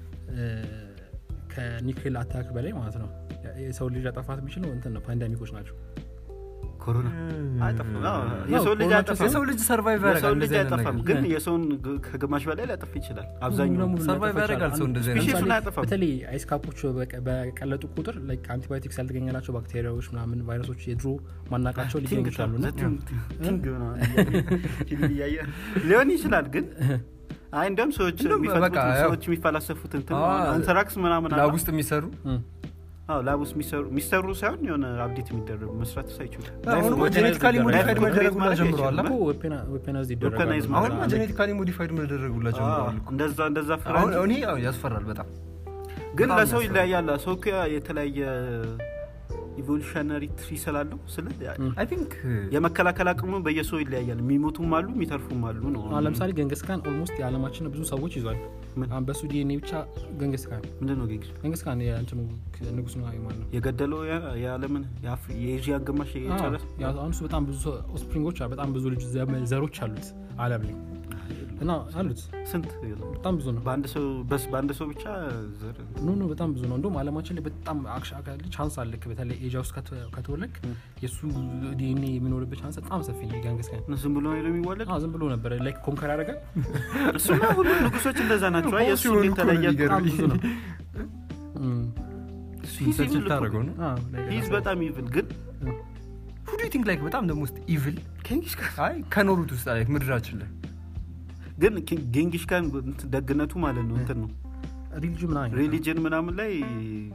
ከኒክሌር አታክ በላይ ማለት ነው የሰው ልጅ አጠፋት የሚችለው እንትን ነው ፓንዳሚኮች ናቸው ኮሮና አይጠፋም። አዎ፣ አዎ፣ የሰው ልጅ ኮሮና አይጠፋም። የሰው ልጅ ሰርቫይቭ የሰው ያደርጋል ልጅ እንደዚህ አይነት አይጠፋም ነገር ግን እ። የሰውን ግ- ከግማሽ በላይ ሊያጠፋ ይችላል ሙሉ አብዛኛው ለሙሉ ሰርቫይቭ ሊያጠፋ ያደርጋል ይችላል። ሰው እንደዚህ አይነት ስፔሺሱን ለምሳሌ አያጠፋም። በተለይ አይስ ካፖች በቀ- በቀለጡ ቁጥር ላይክ አንቲባዮቲክስ ያልተገኘላቸው ባክቴሪያዎች ምናምን ቫይረሶች የድሮ ማናቃቸው ሊገኙ ቲንግ ይችላሉ እና ቲንግ ቲንግ ምናምን እያየ ፊልም እያየ ሊሆን ይችላል ግን አይ እንዲያውም ሰዎች እንደውም የሚፈልጉት በቃ ያው- ሰዎች የሚፈላሰፉት እንትን አዎ፣ አንትራክስ ምናምን አለ። ላብ ውስጥ የሚሰሩ እም፣ አዎ ላብ ውስጥ የሚሰሩ የሚሰሩ ሳይሆን የሆነ አፕዴት የሚደረጉ መስራት ሳይችሉ አሁን እኮ ጄኔቲካሊ ሞዲፋይድ መደረግ ሁላ ጀምረዋል እኮ ዌፐናይዝ ይደረጋሉ ዌፐናይዝ አሁን ማለት ጄኔቲካሊ ሞዲፋይድ መደረግ ሁላ ጀምረዋል እኮ። እንደዛ እንደዛ ፍራ አሁን እኔ አዎ፣ ያስፈራል በጣም ግን በጣም ለሰው ያስፈራል። ይለያያል ሰው እኮ የተለያየ ኢቮሉሽነሪ ትሪ ስላለው ስለ አይ ቲንክ የመከላከል አቅሙ በየሰው ይለያያል የሚሞቱም አሉ የሚተርፉም አሉ ነው አሁን ለምሳሌ ገንገስካን ኦልሞስት የዓለማችን ብዙ ሰዎች ይዟል ምን? አሁን በሱ ዲኤንኤ ብቻ ገንገስካን ምንድን ነው ጌግስ ገንገስካን የእንትኑ ንጉስ ነው ማለት ነው የገደለው ያ- የዓለምን የአፍሪ- የኤዥያ ግማሽ የጨረስ አዎ፣ ያው አሁን እሱ በጣም ብዙ ኦስፕሪንጎች በጣም ብዙ ልጅ ዘመ- ዘሮች አሉት አለም ላይ እና አሉት ስንት በጣም ብዙ ነው በአንድ ሰው በስ በአንድ ሰው ብቻ ዘር ኖ ኖ በጣም ብዙ ነው እንደውም አለማችን ላይ በጣም ቻንስ አለክ በተለይ ኤጃ ውስጥ ከተ- ከተወለድክ የእሱ ዲኤንኤ የሚኖርበት ቻንስ በጣም ሰፊ ነው ጋንገስካን ዝም ብሎ ነው የሚወለድ አዎ፣ ዝም ብሎ ነበረ ላይክ ኮንከር ያደርጋል እሱማ ሁሉም ንጉሶች እንደዛ ናቸው አይ፣ የእሱ ሲሆን እንዴት እኮ ነው ተለየ በጣም የሚገርመኝ። ብዙ ነው እም፣ He's ሰርች evil እኮ ልታደርገው ነው አዎ፣ like ሂዝ በጣም ኢቭል ግን ሁ ዱ ቲንክ ላይክ በጣም ደግሞ ውስጥ ኢቭል ኬንጊሽ ካን አይ ከኖሩት ውስጥ ላይ ምድራችን ላይ ግን ጌንጊሽ ካን እንትን ደግነቱ ማለት ነው እንትን ነው ሪሊጅን ምናምን ሪሊጅን ምናምን ላይ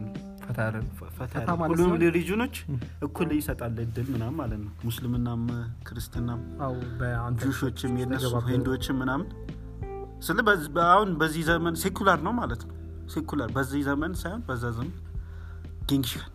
ፈታ ያለ ነው ፈታ ፈታ ያለ ማለት ሁሉም ሲሆን- ሪጅኖች እኩል ይሰጣል እድል ምናምን ማለት ነው ሙስልምናም ክርስትናም አዎ በአንተ ጁሾችም የነሱ ስለገባበት- ሂንዶችም ምናምን ስለ በዝ- አሁን በዚህ ዘመን ሴኩላር ነው ማለት ነው ሴኩላር በዚህ ዘመን ሳይሆን በዛ ዘመን ጌንግሻን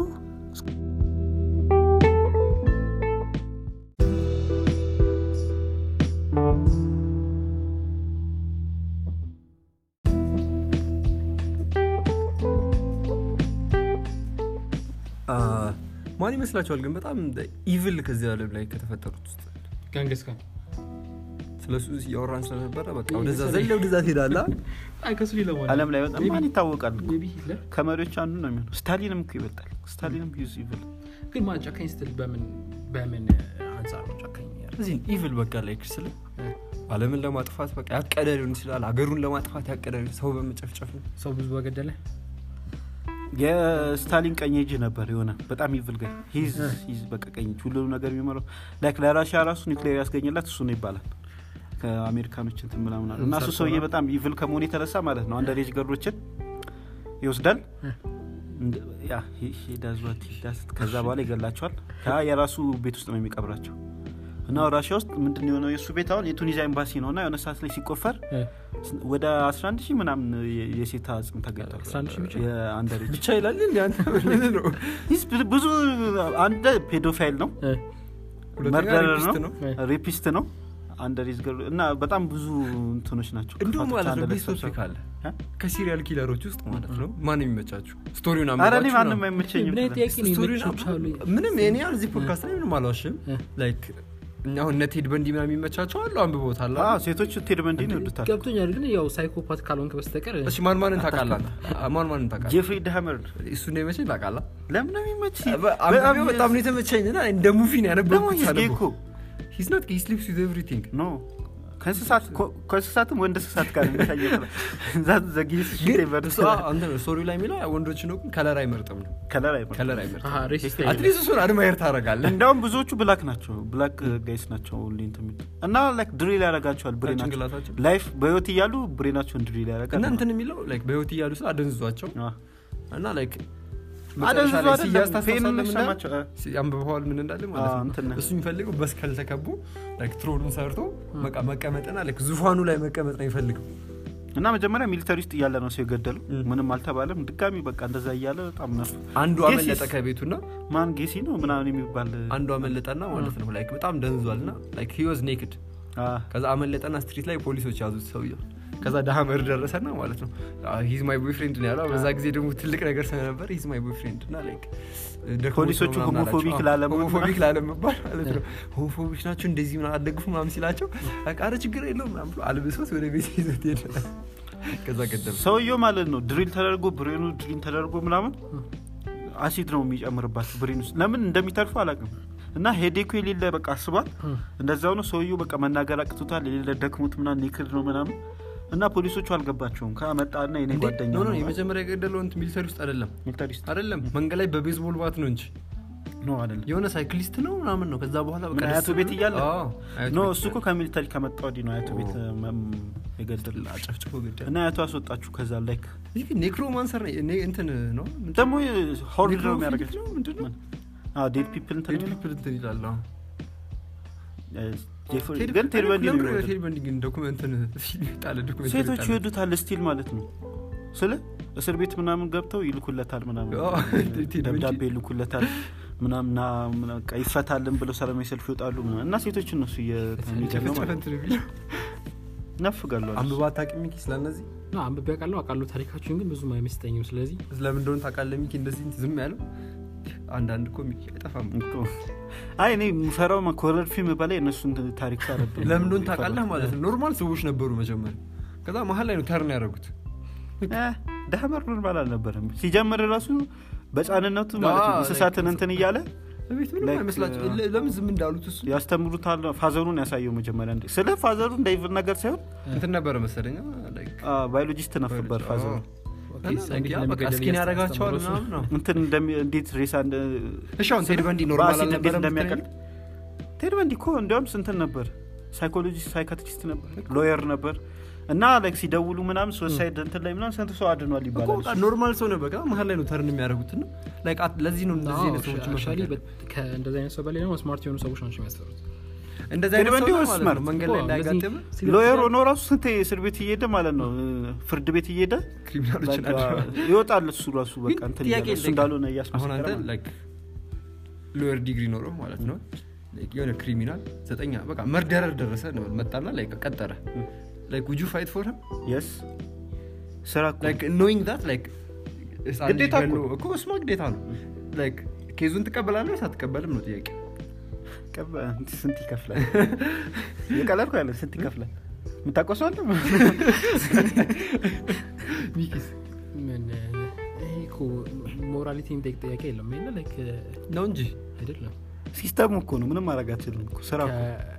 አ፣ ማን ይመስላችኋል ግን በጣም ኢቭል ከዚህ ዓለም ላይ ከተፈጠሩት ውስጥ ገንግስ ካን ስለሱ እያወራን ስለነበረ በቃ ይህ ወደዛ መሰለኝ። ዘለ ወደዛ ትሄዳላ አይ ከሱ ሌላ ማለት አለም ላይ በጣም ማን ይታወቃል ሜቢ ሂትለር ከመሪዎች አንዱ ነው የሚሆነው ስታሊንም እኮ ይበልጣል ስታሊንም ዩዝ ይብል ግን ማን ጨካኝ ስትል በምን በምን አንጻር ነው ጨካኝ ያደረገው? እዚህ ኢቭል በቃ ላይ ስለ አለምን ለማጥፋት በቃ ያቀደ ሊሆን ይችላል ሀገሩን ለማጥፋት ያቀደ ሊሆን ሰው በመጨፍጨፍ ነው ሰው ብዙ በገደለ የስታሊን ቀኝ እጅ ነበር የሆነ በጣም ይብል ጋር ሂዝ ሂዝ በቃ ቀኝ እጅ ሁሉንም ነገር የሚመራው ላይክ ለራሽያ ራሱ ኒክሌር ያስገኘላት እሱ ነው ይባላል ከአሜሪካኖች እንትን ምናምን አለ። እና እሱ ሰውዬ በጣም ኢቭል ከመሆኑ የተነሳ ማለት ነው አንደር ኤጅ ገርዶችን ይወስዳል እንደ- ያ he- he does what he does። ከዛ በኋላ ይገላቸዋል ያ የራሱ ቤት ውስጥ ነው የሚቀብራቸው እና ራሽያ ውስጥ ምንድን ነው የሆነው የእሱ ቤት አሁን የቱኒዚያ ኤምባሲ ነው እና የሆነ ሰዓት ላይ ሲቆፈር እ፣ ወደ 11 ሺህ ምናምን የ- የሴት አጽም ተገኝቷል 11 ሺህ ብቻ? የአንደር ኤጅ ብቻ ይላል እንዲ አንተ ምን ነው ይህ ብዙ አንድ ፔዶፋይል ነው እ፣ ሁለተኛ መርደረር ሬፒስት ነው ነው ሬፒስት ነው አንደሪዝ ገር እና በጣም ብዙ እንትኖች ናቸው እንዲሁም ክፋቶች ማለት አንድ ነው ላይ ቤስቶች ተሰብስበው። ካለ እ? ከሲሪያል ኪለሮች ውስጥ ማለት ነው ማን የሚመቻችሁ ስቶሪውን ኧረ እኔ አንብባችሁ ማንም ነው። አይመቸኝም ምን አይነት ጥያቄ ነው? ስቶሪውን ይመቾች አሉ። አንብቡ። ምንም የኔ ያህል እዚህ ፖድካስት ላይ ምንም አልዋሽም እ። ላይክ እኛ አሁን እነ ቴድ በንዲ ምናምን የሚመቻቸው አሉ አንብቦታል አዎ፣ ሴቶች ቴድ በንዲን ይወዱታል ገብቶኛል ግን ያው ሳይኮፓት ካልሆንክ በስተቀር እሺ ማን ማንን ታውቃለህ ማን ማንን ታውቃለህ ጄፍሪ ዳመር እሱ ነው የመቸኝ ታውቃለህ ለምን ነው የሚመች አንብቤው በጣም ነው የተመቸኝ እና እንደ ሙቪ ነው ደግሞ ያነበብኩት ሂዝ ጌይ ሳነበው እኮ ሂዝ ናት ሂ ስሊፕስ ዊዝ ኤቭሪቲንግ ኖ ከእንስሳት ኮ- ከእንስሳትም ወንድ እንስሳት ጋር የሚታየው ዛት ዘጊስ ግን እሱ አንተ ስቶሪ ላይ የሚለው ወንዶች ነው ግን ከለር አይመርጥም ነው ከለር አይመ ከለር አይመርጥም አሀ፣ ሬሲስት አትሊስት እሱን አድማየር ታደርጋለህ እንዳውም ብዙዎቹ ብላክ ናቸው ብላክ ጋይስ ናቸው ሁሌ እንትን የሚሉት እና ላይክ ድሪል ያደርጋቸዋል ብሬናቸው ጭንቅላታቸው ላይፍ በህይወት እያሉ ብሬናቸውን ድሪል እና ያደርጋል እንትን የሚለው ላይክ በህይወት እያሉ ስለ አደንዝዟቸው አዎ። እና ላይክ አደንዝዞ መጨረሻ ላይ አይደለም፣ ሲያዝ ፌን ታስታውሳለህ ምን እንዳለ? ሰማቸው፣ እ። ሲ- አንብበዋል ምን እንዳለ ማለት አዎ፣ ነው እንትን ነው። እሱ የሚፈልገው በስከል ተከቦ ላይክ ትሮኑን ሰርቶ በቃ መቀመጥና ላይክ ዙፋኑ ላይ መቀመጥ ነው የሚፈልገው እና መጀመሪያ ሚሊተሪ ውስጥ እያለ ነው ሰው የገደለው ም። ምንም አልተባለም ድጋሚ በቃ እንደዛ እያለ በጣም ነፍ አንዱ ጌሲስ? አመለጠ ከቤቱና ማን ጌሲ ነው ምናምን የሚባል አንዱ አመለጠና ማለት ነው ላይክ በጣም ደንዟል እና ላይክ ሂ ዋዝ ኔክድ አ፣ ከዛ አመለጠና ስትሪት ላይ ፖሊሶች ያዙት ሰውየው ከዛ ዳሀመር ደረሰና ማለት ነው ሂዝ ማይ ቦይፍሬንድ ነው ያለው በዛ ጊዜ ደግሞ ትልቅ ነገር ስለነበር ሂዝ ማይ ቦይፍሬንድ እና ላይክ ደክሞት ፖሊሶቹ ነው ምናምን ሆሞፎቢክ አላቸው። ላለመሆን ሆሞፎቢክ ላለመባል ማለት ነው ሆሞፎቢክ ናቸው እንደዚህ ምናምን አደግፉ ምናምን ሲላቸው በቃ ኧረ ችግር የለውም ምናምን ብሎ አልብሶት ወደ ቤት ይዞት ሄደ ከዛ ገደሉ ሰውየው ማለት ነው ድሪል ተደርጎ ብሬኑ ድሪል ተደርጎ ምናምን አሲድ ነው የሚጨምርባቸው ብሬን ውስጥ ለምን እንደሚተርፉ አላውቅም እና ሄዴኩ የሌለ በቃ አስቧል እንደዛው ነው ሰውየው በቃ መናገር አቅቶታል የሌለ ደክሞት ምናምን ኔክድ ነው ምናምን እና ፖሊሶቹ አልገባቸውም ከመጣና የኔ እንዴ? ጓደኛ ኖ ኖ ነው የመጀመሪያ የገደለው እንትን ሚሊተሪ ውስጥ አይደለም ሚሊተሪ ውስጥ አይደለም መንገድ ላይ በቤዝቦል ባት ነው እንጂ ኖ አይደለም የሆነ ሳይክሊስት ነው ምናምን ነው ከዛ በኋላ በቃ ምን ደስ አያቱ ብሎ- ቤት እያለ? አዎ፣ አያቱ ኖ ቤት እሱ እኮ ከሚሊተሪ ከመጣ ወዲህ ነው አያቱ ቤት ኦ። መም የገደል አጨፍጭፎ ገደለ እና አያቱ አስወጣችሁ ከዛ ላይክ ይህ ግን ኔክሮማንሰር ነው እኔ እንትን ነው ምንድን- ደግሞ ሆርድ ነው ኔክሮፊሊክ የሚያደርጋቸው ነው ምንድን ነው ዴድ ፒፕል እንትን ቴድ ፒፕል እንትን ይላል አዎ። ጄፍሪ ቴድ- ግን ቴድ በንዲ ነው ለምንድን ነው የሚወደው። ቴድ በንዲ ግን ዶኩመንትን ፊልም ጣለ ዶኩመንት ሴቶች ይወዱታል ስቲል ማለት ነው ስለ እስር ቤት ምናምን ገብተው ይልኩለታል ምናምን አዎ፣ ቴድ ደብዳቤ በንዲ። ይልኩለታል ምናምን ና ምናምን በቃ ይፈታልን ብለው ሰላማዊ ሰልፍ ይወጣሉ ምናምን እና ሴቶች እነሱ እየሚገለው ጨፈጨፈ እንትን የሚለው ነፍጋሉ አንብባ አታውቂም ሚኪ ስለነዚህ ና አንብቤ አውቃለሁ አውቃለሁ ታሪካችሁን ግን ብዙም አይመስጠኝም ስለዚህ ስለምን እንደሆነ ታውቃለህ ሚኪ እንደዚህ ዝም ያለው አንዳንድ እኮ ሚኪ አይጠፋም አይ እኔ የምፈራው ኮረር ፊልም በላይ እነሱን ታሪክ ሳረብ ለምን እንደሆነ ታውቃለህ ማለት ነው ኖርማል ሰዎች ነበሩ መጀመሪያ ከዛ መሀል ላይ ነው ተርን ያደረጉት ዳህመር ኖርማል አልነበረም ሲጀምር ራሱ በጫንነቱ ማለት ነው አዎ፣ እንስሳትን like- እንትን እያለ ቤት ምንም Like, አይመስላቸው uh, ለ- ለምን ዝም እንዳሉት እሱ ያስተምሩታል ፋዘሩን ያሳየው መጀመሪያ እንደ ስለ ፋዘሩ እንደ ኢቭል ነገር ሳይሆን እንትን ነበረ መሰለኝ like ባዮሎጂስት ነበር ፋዘሩ ኦኬ፣ እና ሰው like እንዴት ያ በቃ እንደሚገደል እስኪን ያደርጋቸዋል እያስተማሩ ምናምን ነው እንትን እንደሚ- እንዴት ሬሳ እንደ- እሺ አሁን ቴድ በንዲ ኖርማል በአሲድ እንዴት አልነበረም እንደሚያቀል ቴድ በንዲ እኮ እንዲያውም ስንትን ነበር ሳይኮሎጂስት ሳይካትሪስት ነበር ሎየር ነበር እና ላይክ ሲደውሉ ምናምን ሱሳይድ እንትን ላይ ምናምን ስንት ሰው አድኗል እኮ ይባላል በቃ ኖርማል ሰው ነው በቃ መሀል ላይ ነው ተርን የሚያደርጉት ነው ላይክ አት- ለዚህ ነው እንደዚህ አይነት ሰዎች አክቹዋሊ መፈጠር ከእንደዚህ አይነት ሰው በላይ ደግሞ ስማርት የሆኑ ሰዎች ናቸው የሚያስፈሩት እንደዚህ አይነት ሰው እንዲሁ ነው ማለት smart. ነው መንገድ ላይ እኮ እንዳያጋጥም እንደዚህ ሎየር ሆኖ ራሱ ስንት እስር ቤት እየሄደ ማለት ነው ፍርድ ቤት እየሄደ ክሪሚናሎችን በቃ አድርገዋል። ይወጣል እሱ ራሱ በቃ ግን እንትን ጥያቄ እያለ እሱ ልጠይቅ። እንዳልሆነ አሁን እያስመሰከረ አንተ ማለት ነው። ላይክ ሎየር ዲግሪ ኖረው ማለት ነው ላይክ የሆነ ክሪሚናል ዘጠኛ በቃ መርደረር ደረሰ ነው መጣና ላይክ ቀጠረ ላይክ ውጁ ፋይት ፎር የስ ስራ እኮ ላይክ ኖዊንግ ዳት ላይክ ግዴታ እኮ ነው። እኮ እሱማ ግዴታ ነው ላይክ ኬዙን ትቀበላለህ ወይስ አትቀበልም ነው ጥያቄ ቀበ- ስንት ይከፍላል የቀለድኩ ያለ ስንት ይከፍላል የምታቆሰው አለ ሚኪስ ምን ይሄ እኮ ሞራሊቲ የሚጠይቅ ጥያቄ የለም ይለ ላይክ ነው እንጂ አይደለም ሲስተሙ እኮ ነው ምንም ማድረግ አትችልም እኮ ስራ እኮ ከ-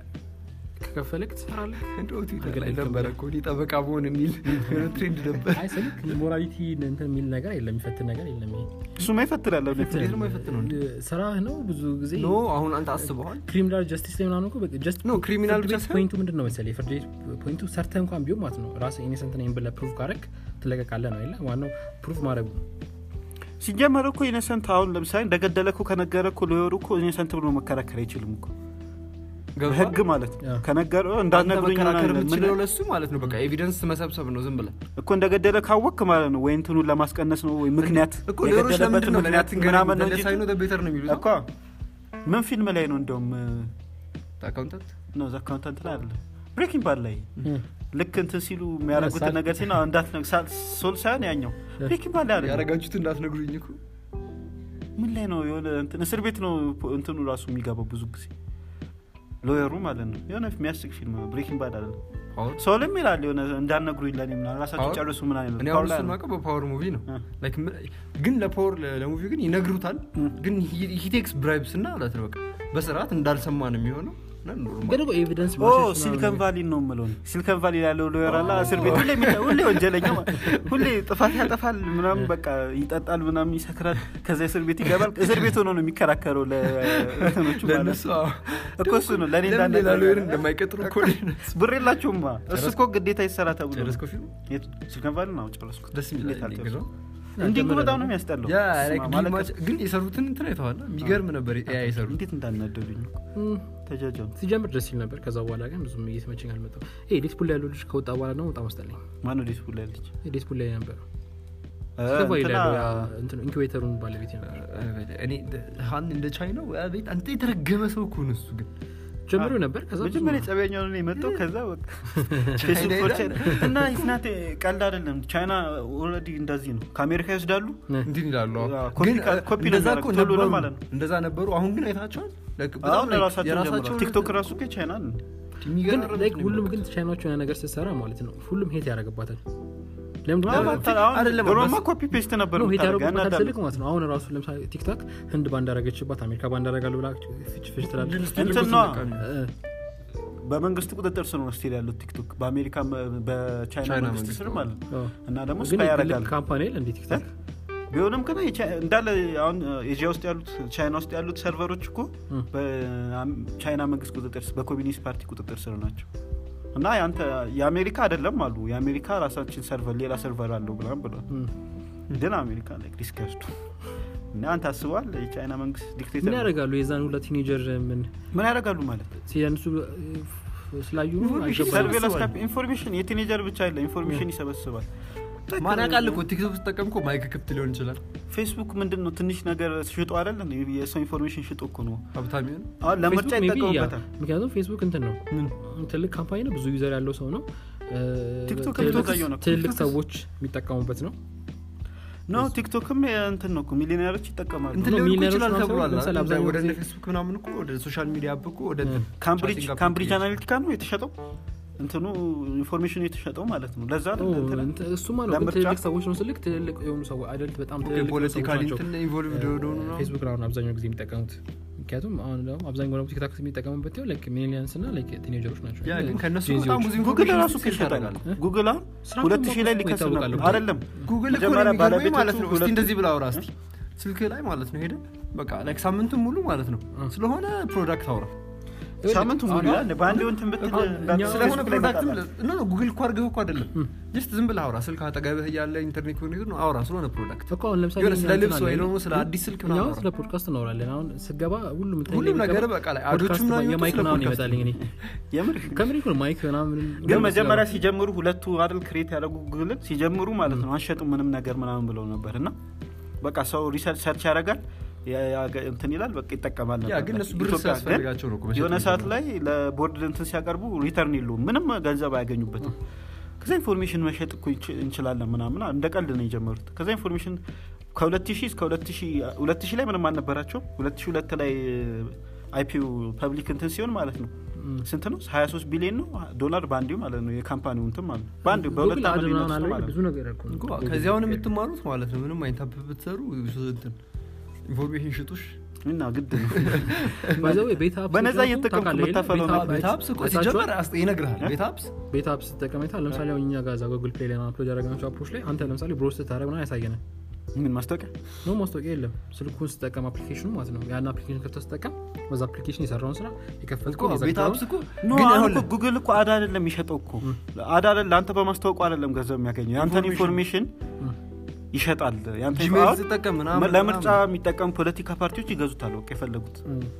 ከከፈለክ ትሰራለህ እንደው ትዊተር ላይ አገላኝ ነበረ እኮ እኔ ጠበቃ በሆን የሚል የሆነ ትሬንድ ነበር አይ ስልክ ሞራሊቲ እንትን የሚል ነገር የለም የሚፈትን ነገር የለም ይሄ እሱማ ይፈትናል አሁን እንዴት ነው የማይፈትነው እንዴ? ስራህ ነው ብዙ ጊዜ ኖ አሁን አንተ አስበዋል ክሪሚናል ጀስቲስ ላይ ምናምን እኮ በቃ ጀስት ኖ ክሪሚናል ፍርድ ብቻ ቤት ሳይሆን ፖይንቱ ምንድን ነው መሰለህ የፍርድ ቤት ፖይንቱ ሰርተህ እንኳን ቢሆን ማለት ነው ራስህ ኢኔሰንት ነኝ ብለህ ፕሩፍ ካረግ ትለቀቃለህ ነው የለ ዋናው ፕሩፍ ማድረጉ ነው ሲጀመር እኮ ኢነሰንት አሁን ለምሳሌ እንደገደለ እኮ ከነገረ እኮ ሎየሩ እኮ ኢነሰንት ብሎ መከራከር አይችልም እኮ ገብቶሃል? ህግ ማለት ነው አዎ። ከነገረ አንተ እንዳትነግሩኝ መከራከር ምናምን የምትችለው ምን- ለሱ ማለት ነው በቃ ኤቪደንስ መሰብሰብ ነው ዝም ብለህ እኮ እንደገደለ ካወክ ማለት ነው ወይ እንትኑን ለማስቀነስ ነው ወይ ምክንያት እኮ ሌሎች የገደለበትን ለምንድን ነው ምክንያት ምናምን ነው እንጂ ሳይኖ ቤተር ነው የሚሉት እኮ ምን ፊልም ላይ ነው እንደውም አካውንታንት ነው አካውንታንት ላይ አለ ብሬኪንግ ባድ ላይ ልክ እንትን ሲሉ የሚያደርጉትን ሳል- ነገር ሲና እንዳትነግ ሶል ሳይሆን ያኛው ብሬኪንግ ባድ ላይ አለ ያረጋችሁት እንዳትነግሩኝ እኮ ምን ላይ ነው የሆነ እንትን እስር ቤት ነው እንትኑ ራሱ የሚገባው ብዙ ጊዜ ሎየሩ ማለት ነው የሆነ የሚያስቅ ፊልም ነው ብሬኪንግ ባድ አለ ፓወር ሰውልም ይላል የሆነ እንዳነግሩ ይለን ምናምን ራሳቸው ፓወር? ጨርሱ ምን አይነት እኔ አሁን እሱን ማውቀው በፓወር ሙቪ ነው እ። Like ም- ግን ለፓወር ለሙቪ ግን ይነግሩታል ግን ሂቴክስ ብራይብስ እና ማለት ነው በቃ በስርዓት እንዳልሰማ ነው የሚሆነው እና ኖርማል። ግን እኮ ኤቪደንስ ኦ ሲሊከን ቫሊ ነው የምለው እኔ። ሲሊከን ቫሊ ያለው ሎየር አለ እስር ቤት ሁሌ የሚታ- ሁሌ ወንጀለኛ ማለት ሁሌ ጥፋት ያጠፋል ምናምን በቃ ይጠጣል ምናምን ይሰክራል ከዛ እስር ቤት ይገባል እስር ቤት ሆኖ ነው የሚከራከረው ለእንትኖቹ ማለት ለእነሱ ነው አዎ። እኮ እሱ ነው ለእኔ ለምን ሌላ እንዳነ- ሎየር እንደማይቀጥሩ እኮ ነው። ብር የላችሁማ እሱ እኮ ግዴታ ይሰራ ተብሎ ነው። ጨረስከው ፊልሙ? የቱ? ሲሊከን ቫሊ ነው ጨረስኩት ደስ የሚል እንዴት አይደል? አልጨረስኩም? ግዛው? እንዲህ ግን በጣም ነው የሚያስጠላው ያ ስማ፣ like ማለት ግማሽ- ግን የሰሩትን እንትን አይተዋል የሚገርም ነበር ያ የሰሩት እንዴት እንዳናደዱኝ ተጃጃሉ ሲጀምር ደስ ይል ነበር ከዛ በኋላ ግን ብዙም እየተመቸኝ አልመጣም ይሄ ዴስፑል ላይ ያለው ልጅ ከወጣ በኋላ ደግሞ በጣም አስጠላኝ ማነው ዴስ ቡላ ያለች ዴስፑል ላይ ነበር እ፣ ስከፋ እንትና- ይላሉ ኢንኩቤተሩን ባለቤት ነበር እኔ ሀን እንደ ቻይናው ቤት አንተ የተረገመ ሰው እኮ ነው እሱ ግን ጀምሮ ነበር ከዛ ብዙ- መጀመሪያ ጸቢያኛው ነው የመጣው ከዛ በቃ ፌስቡክ ሄዳል? ቻይና እና ኢትናት ቀልድ አይደለም ቻይና ኦልሬዲ እንደዚህ ነው ከአሜሪካ ይወስዳሉ ነ- እንትን ይላሉ አዎ። አዎ፣ ኮፒ ግን ካ- ኮፒ ነው እንደዛ እኮ የሚያደርጉት ቶሎ ነበሩ ማለት ነው። እንደዛ ነበሩ አሁን ግን አይታቸዋል Like በጣም አሁን like ራሳቸው የራሳቸውን ጀምሯል ቲክቶክ ራሱ እኮ ቻይና ነው ግን የሚገርም like ነው ሁሉም የሚያደርጉት። ግን ቻይናዎች የሆነ ነገር ስትሰራ ማለት ነው ሁሉም ሄት ያደረግባታል ለምንድን ነው አዎ፣ አሁን አይደለም፣ ድሮማ በስ- ኮፒ ፔስት ነበር ነው ሄት የምታደርገው፣ ያደረጉበታል ያናዳል። ስልክ ማለት ነው አሁን ራሱ ለምሳሌ ቲክታክ ህንድ ባንዳረገችባት አሜሪካ ባንዳረጋሉ ብላ ፍች ፍች ትላለች ግን እንትን ስቲል ነዋ። በቃ ነው። እ፣ በመንግስት ቁጥጥር ስር ነው ስቲል ያሉት ቲክቶክ በአሜሪካ በቻይና ቻይና መንግስት መንግስት ስር ነው። ማለት ነው አዎ። እና ደግሞ ግን ስፓይ የግል ያደርጋል ካምፓኒ የለ እንዴ ቲክታክ ቢሆንም ግን የቻ- እንዳለ አሁን ኤዥያ ውስጥ ያሉት ቻይና ውስጥ ያሉት ሰርቨሮች እኮ እ። በቻይና መንግስት ቁጥጥር ስር በኮሚኒስት ፓርቲ ቁጥጥር ስር ናቸው እና ያንተ የአሜሪካ አይደለም አሉ የአሜሪካ ራሳችን ሰርቨር ሌላ ሰርቨር አለው ብላም ብሏል እ። ግን አሜሪካ ላይ ሪስክ ያስዱ እና አንተ አስበዋል የቻይና መንግስት ምን ዲክቴተር ያደርጋሉ የዛን ሁለት ቲኔጀር ምን ምን ያደርጋሉ ማለት ሲያንሱ ስላዩ ነው ኢንፎርሜሽን አልገባኝም። ሰርቬላንስ ይሰበስባል። ካፕ- ኢንፎርሜሽን የቲኔጀር ብቻ አይደለም ኢንፎርሜሽን ይሰበስባል ማን ያውቃል እኮ ቲክቶክ ስጠቀም እኮ ማይክ ክፍት ሊሆን ይችላል ፌስቡክ ምንድን ነው ትንሽ ነገር ሽጦ አይደል የሰው ኢንፎርሜሽን ሽጦ እኮ ነው ሀብታም ይሆን አሁን ለምርጫ ፌስቡክ ሜይ ቢ ያ፣ ይጠቀሙበታል ምክንያቱም ፌስቡክ እንትን ነው ምን ትልቅ ካምፓኒ ነው ብዙ ዩዘር ያለው ሰው ነው እ፣ ቲክቶክ ትልልቅ- ቲክቶክ አየሁ ነው። ትልልቅ ሰዎች የሚጠቀሙበት ነው ኖ ቲክቶክም እንትን ነው እኮ ሚሊዮነሮች ይጠቀማሉ እንትን ነው ሊሆን እኮ ሚሊዮነሮች ይችላል ምናምን ተብሏል ለምሳሌ አይደል? አብዛኛው ወደ ጊዜ- እነ ፌስቡክ ምናምን እኮ ወደ ሶሻል ሚዲያ እኮ ወደ እ። ካምብሪጅ ቻቲንግ ካምብሪጅ application። አናሊቲካ ነው የተሸጠው እንትኑ ኢንፎርሜሽኑ የተሸጠው ማለት ነው ለዛ ነው ኦ፣ እንትን እንትን- እሱማ ነው ግን ለምርጫ- ትልልቅ ሰዎች ነው ስልክ ትልልቅ የሆኑ ሰዎች አደልት በጣም ትልልቅ የሆኑ ሰዎች ፖለቲካሊ ናቸው እንትን ኢንቮልቭድ ወደሆኑ ነው ፌስቡክ ነው አሁን አብዛኛው ጊዜ የሚጠቀሙት ምክንያቱም አሁን ደግሞ አብዛኛው ደግሞ ቲክታክ የሚጠቀሙበት ው ሚሊኒያንስ እና ቲኔጀሮች ናቸው ያ ግን ከእነሱ ጄንዚዎች። በጣም ብዙ ጉግል ኢንፎርሜሽን ራሱ እኮ ሴት ይሸጣል ያደርጋል ጉግል አሁን ስራቸውን ሁለት ሺህ ላይ ማወቅ ሊከስር ይታወቃል ነበር እኮ። አይደለም ጉግል እኮ ነው መጀመሪያ የሚገርመኝ ባለቤቶቹ ማለት ነው እስቲ ሁለቱ- እንደዚህ ብላ አውራ እስቲ ስልክ ላይ ማለት ነው ሄደ በቃ ላይክ ሳምንቱን ሙሉ ማለት ነው ስለሆነ ፕሮዳክት አውራ ሳምንቱ ሙሉ አሁን- ያለ በአንድ እንትን ብትል አሁን እንዳትል እኛ- ስለሆነ ፌስቡክ ላይ ፕሮዳክትም ይመጣል። ኖ ኖ ጉግል እኮ አድርገህ እኮ አይደለም ጀስት ዝም ብለህ አውራ ስልክ አጠገብህ እያለ ኢንተርኔት ኮኔክት ነው አውራ ስለሆነ ፕሮዳክት እኮ አሁን ለምሳሌ የሆነ እኛ ስለ እንትን ልብስ ወይ አለ ደግሞ አይደል? ስለ አዲስ ስልክ እኛ ምናምን አሁን አውራ። ስለ ፖድካስት እናወራለን አሁን ስገባ ሁሉም እንትን ሁሉም ላይ ነገር የሚገባ በቃ ላይ ፖድካስት አዶቹ ምናምን የማይክ ስለ ምናምን ፖድካስት ይመጣልኝ እኔ የምር ከምር እኮ ነው ማይክ ምናምን ግን መጀመሪያ ሲጀምሩ ሁለቱ አይደል ክሬት ያደረጉ ጉግልን ሲጀምሩ ማለት ነው አንሸጡ ምንም ነገር ምናምን ብለው ነበር እና በቃ ሰው ሪሰርች ሰርች ያደርጋል ያ- ያ- እንትን ይላል በቃ ይጠቀማል ያ ነበር ግን እነሱ ብር ኢትዮጵያ ግን ሲያስፈልጋቸው ነው እኮ መሸጥ የሆነ ሰዓት የሚጀምሩት። ላይ ለቦርድ እንትን ሲያቀርቡ ሪተርን የለውም ምንም ገንዘብ አያገኙበትም ከዛ ኢንፎርሜሽን መሸጥ እኮ እንች- እንችላለን ምናምን እንደ ቀልድ ነው የጀመሩት ከዛ ኢንፎርሜሽን ከ2000 እስከ 2000 ላይ ምንም አልነበራቸው 2002 ላይ አይፒው ፐብሊክ እንትን ሲሆን ማለት ነው ስንት ነው 23 ቢሊዮን ነው ዶላር በአንዲው ማለት ነው የካምፓኒው እንትን ማለት ነው በአንድ በሁለት ጉግል አድ ዓመት ምናምን ሊነሱ አለ ማለት ብዙ ነው ነገር እኮ ነው። እኮ ከዚህ አሁን የምትማሩት ማለት ነው ምንም አይነት አፕ ብትሰሩ እንትን ኢንፎርሜሽን ሽጡሽ እና ግድ ነው By the way, ቤት አፕስ በነፃ ራሱ እየተጠቀምኩ ታውቃለህ አይደል? የምታፈለው ቤት ነው። አፕ- ቤት አፕስ እኮ አይታችኋል? ሲጀመር አስ- ይነግርሃል ቤት አፕስ ቤት አፕስ ስትጠቀም አይተሃል? ለምሳሌ አሁን እኛ ጋር እዛ ጉግል ፕሌይ ላይ አፕሎድ ያደረግናቸው አፖች ላይ አንተ ለምሳሌ ብሮስ ስታደረግ ምናምን ያሳየናል ምን ማስታወቂያ ነው ማስታወቂያ የለም ስልኩን ስጠቀም አፕሊኬሽኑ ማለት ነው ያን አፕሊኬሽን ከፍተህ ስጠቀም በዛ አፕሊኬሽን የሰራውን ስራ እኮ የከፈልከውን ቤት አፕስ እኮ ኖ ግን አሁን አሁን እኮ ጉግል እኮ አድ አይደለም የሚሸጠው እኮ አድ አይደለም ለአንተ በማስታወቁ አይደለም ገንዘብ የሚያገኘው የአንተን ኢንፎርሜሽን ይሸጣል ያንተ ጂሜል አሁን ስጠቀም ምናምን ለምርጫ ምናምን። የሚጠቀሙ ፖለቲካ ፓርቲዎች ይገዙታል በቃ የፈለጉት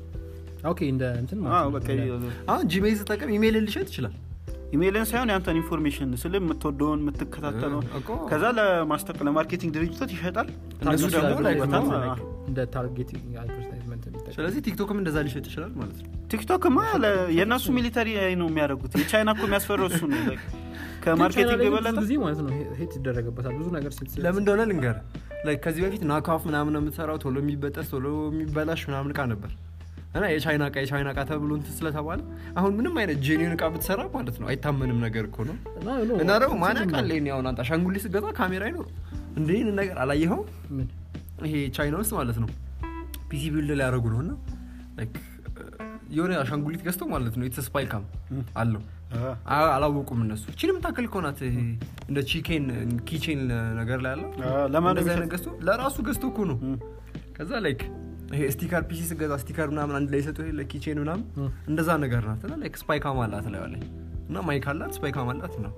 ኦኬ እንደ እንትን አዎ፣ ማለት ነው በቃ እንደ- አሁን ጂሜል ስጠቀም ኢሜይል ሊሸጥ ይችላል ኢሜይልን ሳይሆን የአንተን ኢንፎርሜሽን ስል የምትወደውን የምትከታተለው እኮ ከዛ ለማስጠቅ ለማርኬቲንግ ድርጅቶች ይሸጣል እነሱ ታርጌት ደግሞ ላይ ያደርጉበታል። ነው አዎ። እንደ ታርጌቲንግ አድቨርታይዝመንት የሚጠቀም ስለዚህ ቲክቶክም እንደዛ ሊሸጥ ይችላል ማለት ነው ቲክቶክማ ለ- የእነሱ ሚሊተሪ ነው የሚያደርጉት የቻይና እኮ የሚያስፈራው እሱ ነው like ቻይና ከማርኬቲንግ ላይ የበለጠ ብዙ ጊዜ ማለት ነው ሄት ይደረግበታል ብዙ ነገር ሲል ለምን እንደሆነ ልንገር ላይ ከዚህ በፊት ናካፍ ምናምን የምትሰራው ቶሎ የሚበጠስ ቶሎ የሚበላሽ ምናምን እቃ ነበር እና የቻይና እቃ የቻይና እቃ ተብሎ እንትን ስለተባለ አሁን ምንም አይነት ጄኒን እቃ ብትሰራ ማለት ነው አይታመንም ነገር እኮ ነው እና ደግሞ ማን ያውቃል ይሄን ያሁን አንተ አሻንጉሊት ስገዛ ካሜራ አይኖር እንደ ይህን ነገር አላየኸው ምን ይሄ ቻይና ውስጥ ማለት ነው ፒሲ ቢልድ ሊያደረጉ ነው እና like የሆነ አሻንጉሊት ገዝተው ማለት ነው የተስ ስፓይ ካም አለው አዎ። አ- አላወቁም እነሱ ቺንም ታክል ከሆናት እንደ ቺኬን ኪቼን ነገር ላይ አለ አዎ፣ ለማን እንደዛ አይነት የሚሰጥ? ገዝቶ ለራሱ ገዝቶ እኮ ነው እም። ከዛ ላይክ ይሄ ስቲከር ፒሲ ስገዛ ስቲከር ምናምን አንድ ላይ ሰጡ ለኪቼን ምናምን እም። እንደዛ ነገር ናት እና ላይክ ስፓይ ካም አላት ላይ ላይ እና ማይክ አላት ስፓይ ካም አላት ነው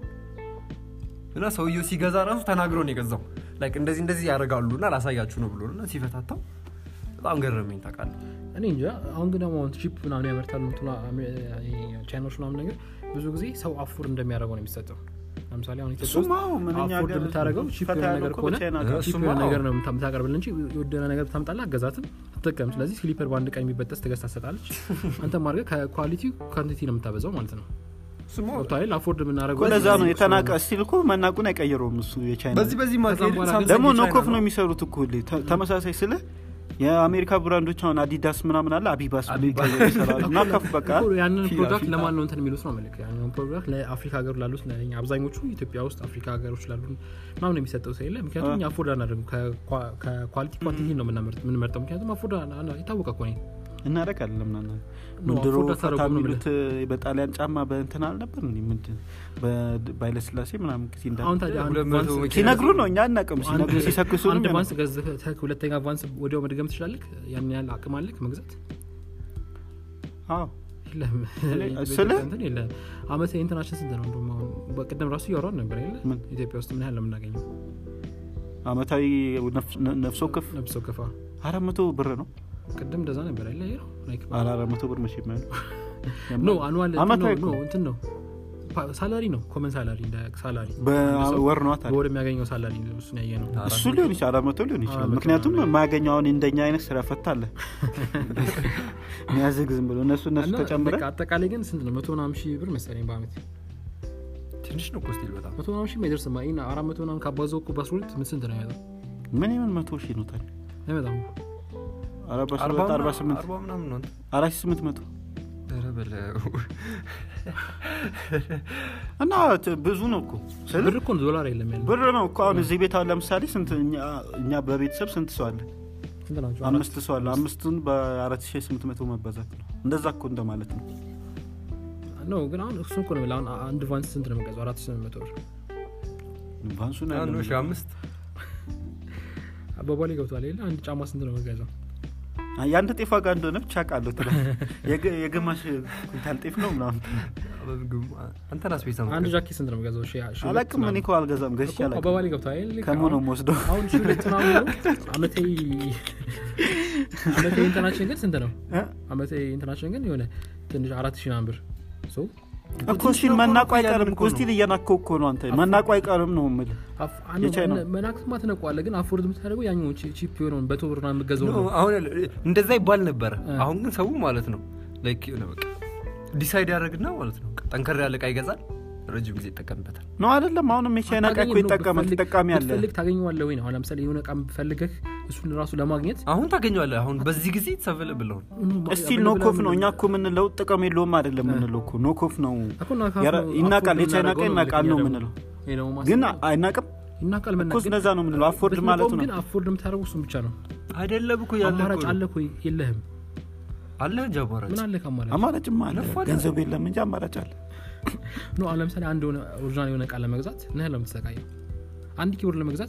እና ሰውየው ሲገዛ ራሱ ተናግሮ ነው የገዛው ላይክ እንደዚህ እንደዚህ ያደርጋሉ እና ላሳያችሁ ነው ብሎ ነው እና ሲፈታታው በጣም ገረመኝ ታውቃለህ እኔ እንጃ አሁን ግን ደግሞ ቺፕ ምናምን ያመርታሉ ምትሉ ቻይናዎች ምናምን ነገር ብዙ ጊዜ ሰው አፎርድ እንደሚያደርገው ነው የሚሰጠው ለምሳሌ አሁን ኢትዮጵያ ውስጥ እሱማ አዎ፣ ምንኛ አፎርድ ሀገር የምታደርገው ቺፕ ፈታ የሆነ ያለው ነገር እኮ ከሆነ በቻይና እ- ጋር። ቺፕ እሱማ የሆነ አዎ። ነገር ነው የምታ- የምታቀርብልን እንጂ የወደነ ነገር ብታምጣላ አገዛትም ትጠቀም ስለዚህ ስሊፐር በአንድ ቀን የሚበጠስ ትገዝታ ትሰጣለች አንተ ማድረግ ከኳሊቲ ኳንቲቲ ነው የምታበዛው ማለት ነው ስሞ ገብቶሃል አፎርድ የምናደርገው እኮ ለዛ ነው የተናቀ ስቲል እኮ መናቁን አይቀይረውም እሱ የቻይና በዚህ በዚህ ከዛም ማካሄድ በኋላ ሳምሰንግ ደግሞ የቻይና ኖኮፍ ነው የሚሰሩት እኮ ሁሌ ተ- ተመሳሳይ ስለ የአሜሪካ ብራንዶች አሁን አዲዳስ ምናምን አለ አቢባስ ብሎ አቢባስ። ይቀይሩ ይሰራሉ እና ከፍ በቃ እኮ ያንን ፊላ- ፕሮዳክት ፊላ። ለማን ነው እንትን የሚሉት ነው መልክ ያንን ፕሮዳክት ለአፍሪካ ሀገር ላሉት ለእኛ አብዛኞቹ ኢትዮጵያ ውስጥ አፍሪካ ሀገሮች ላሉ ምናምን የሚሰጠው ሰው የለ ምክንያቱም እኛ አፎርድ አናደርግም ከኳሊቲ ኳንቲቲ ነው የምናመርጥ- የምንመርጠው ምክንያቱም አፎርድ አና- አና- የታወቀ እኮ ነው እናደርጋለን ምናምን ኖ፣ ድሮ አፎርድ ፈታ አታደርጉም ነው የሚሉት በጣሊያን ጫማ በእንትን አልነበር እንዴ? ምንድን በኃይለስላሴ ምናምን ጊዜ እንዳ አሁን ታዲያ አንድ ሁለት መቶ ቫንስ- መኪና ሲነግሩ ነው እኛ አናውቅም ሲነግሩ አንድ- ሲሰክሱ አንድ ነው ቫንስ ገዝተህ ሁለተኛ ቫንስ ወዲያው መድገም ትችላለህ ያን ያህል አቅም አለክ መግዛት አዎ የለም ስለ- እንትን የለም አመት ኢንተርናሽን ስንት ነው እንደውም አሁን በቅድም ራሱ እያወራን ነበር የለ ምን? ኢትዮጵያ ውስጥ ምን ያህል ነው የምናገኘው አመታዊ ነፍ- ነ- ነፍስ ወከፍ ነብስ ወከፋ አራት መቶ ብር ነው ቅድም እንደዛ ነበር አይደለ ይሄ ነው ላይክ ኧረ አራት መቶ ብር መቼ የማይሆን ኖ አኑዋል አመታዊ ኖ እኮ። እንትን ነው ፓ- ሳላሪ ነው ኮመን ሳላሪ እንደ ሳላሪ በወር ነው ታዲያ በወር የሚያገኘው ሳላሪ ነው እሱን ያየ ነው እሱ ሊሆን ይችላል አራት መቶ ሊሆን ይችላል አራት መቶ ምክንያቱም ምናምን። የማያገኘው አሁን እንደኛ አይነት ስራ ፈታ አለ የሚያዝግ ዝም ብሎ እነሱ እነሱ እና ተጨምረ በቃ አጠቃላይ ግን ስንት ነው መቶ ምናምን ሺህ ብር መሰለኝ በአመት ትንሽ ነው ኮስቲል በጣም መቶ ምናምን ሺህ ማይደርስ ማ ይሄን አራት መቶ ምናምን ካባዘው እኮ በአስራ ሁለት ምን ስንት ነው ያመጣው ምን ይሆን መቶ ሺህ ነው ታዲያ አይመጣም አርባ አርባ ሰባት አርባ ምናምን- ስምንት አርባ ምናምን ነው አራት ሺህ ስምንት መቶ ኧረ በለው እና ት- ብዙ ነው እኮ ስል ብር እኮ ነው ዶላር የለም ያለ ብር ነው እኮ አሁን እዚህ ቤት አሁን ለምሳሌ ስንት እኛ- እኛ በቤተሰብ ስንት ሰው አለ ስንት ናቸው አምስት ሰው አለ አምስቱን በአራት ሺህ ስምንት መቶ መባዛት ነው እንደዛ እኮ እንደማለት ነው ነው ግን አሁን እሱ እኮ ነው የምልህ። አሁን አንድ ቫንስ ስንት ነው የምንገዛው አራት ሺህ ስምንት መቶ ብር ቫንሱን አንዱ ሺህ አምስት አባባሌ ገብቷል የለ አንድ ጫማ ስንት ነው የምንገዛው የአንድ ጤፍ ዋጋ እንደሆነ ብቻ ቃለሁ የግ- የግማሽ ኩንታል ጤፍ ነው ምናምን አንተን አስቤዛ አንድ ጃኬት ስንት ነው የምገዛው? ሺ- ሺ ሁለት አላቅም እኔ ምናምን። እኮ አልገዛም ገዝቼ እኮ አላቅም አባባሌ ገብቶሃል አይደል? ልክ ከሙ ነው አሁን- የምወስደው አሁን ሺ ሁለት ምናምን ነው። አመቴ አመቴ እንትናችን ግን ስንት ነው? እ? አመቴ እንትናችን ግን የሆነ ትንሽ አራት ሺህ ምናምን ብር ሶ እኮ ስቲል መናቁ አይቀርም እኮ ስቲል እየናከው እኮ ነው አንተ መናቁ አይቀርም ነው የምልህ አፍ- አን- የቻይና? መናክስማ ትነቋለህ፣ ግን አፎርድ የምታደርገው ያኛው ቺፕ የሆነውን በቶ ብር ምናምን የምትገዛው ነው። አሁን እንደዛ ይባል ነበረ እ። አሁን ግን ሰው ማለት ነው ላይክ የሆነ በቃ ዲሳይድ ያደረግና ማለት ነው ጠንከር ያለ እቃ ይገዛል ረጅም ጊዜ ይጠቀምበታል ነው አይደለም አሁንም የቻይና እቃ እኮ አታገኝም ነው፣ ይጠቀማል ብትፈልግ- ተጠቃሚ አለ ብትፈልግ ታገኘዋለህ ወይ ነው። አሁን ለምሳሌ የሆነ እቃ ፈልገህ እሱን ራሱ ለማግኘት አሁን ታገኘዋለህ አሁን በዚህ ጊዜ ተሰበለ ብለውን ስቲል ኖኮፍ ነው እኛ እኮ የምንለው ጥቅም የለውም አይደለም የምንለው እኮ ኖኮፍ ነው እኮ ናካፍ ያረ- ነው፣ ይናቃል አፎርድ የቻይና እቃ የምናደርገው ይናቃል ነው ልክ እኛ የምንለው ደግሞ። ይሄ ደግሞ ማሰብ ግን ነው። አይናቅም ይናቃል እኮ መናገር ስለዛ ነው የምንለው አፎርድ ብትነቀውም ማለቱ ነው ግን አፎርድ የምታደርገው እሱን ብቻ ነው። አይደለም እኮ ያለ አማራጭ እኮ ነው። አለ እኮ የለህም። አለ እንጂ አማራጭ ምን አለ ከአማራጭ አማራጭማ አለ ነፋ አለ። ገንዘብ የለም እንጂ አማራጭ አለ ኖ አሁን ለምሳሌ አንድ የሆነ ኦሪጂናል የሆነ እቃ ለመግዛት ምን ያህል ነው የምትሰቃየው? አንድ ኪቦርድ ለመግዛት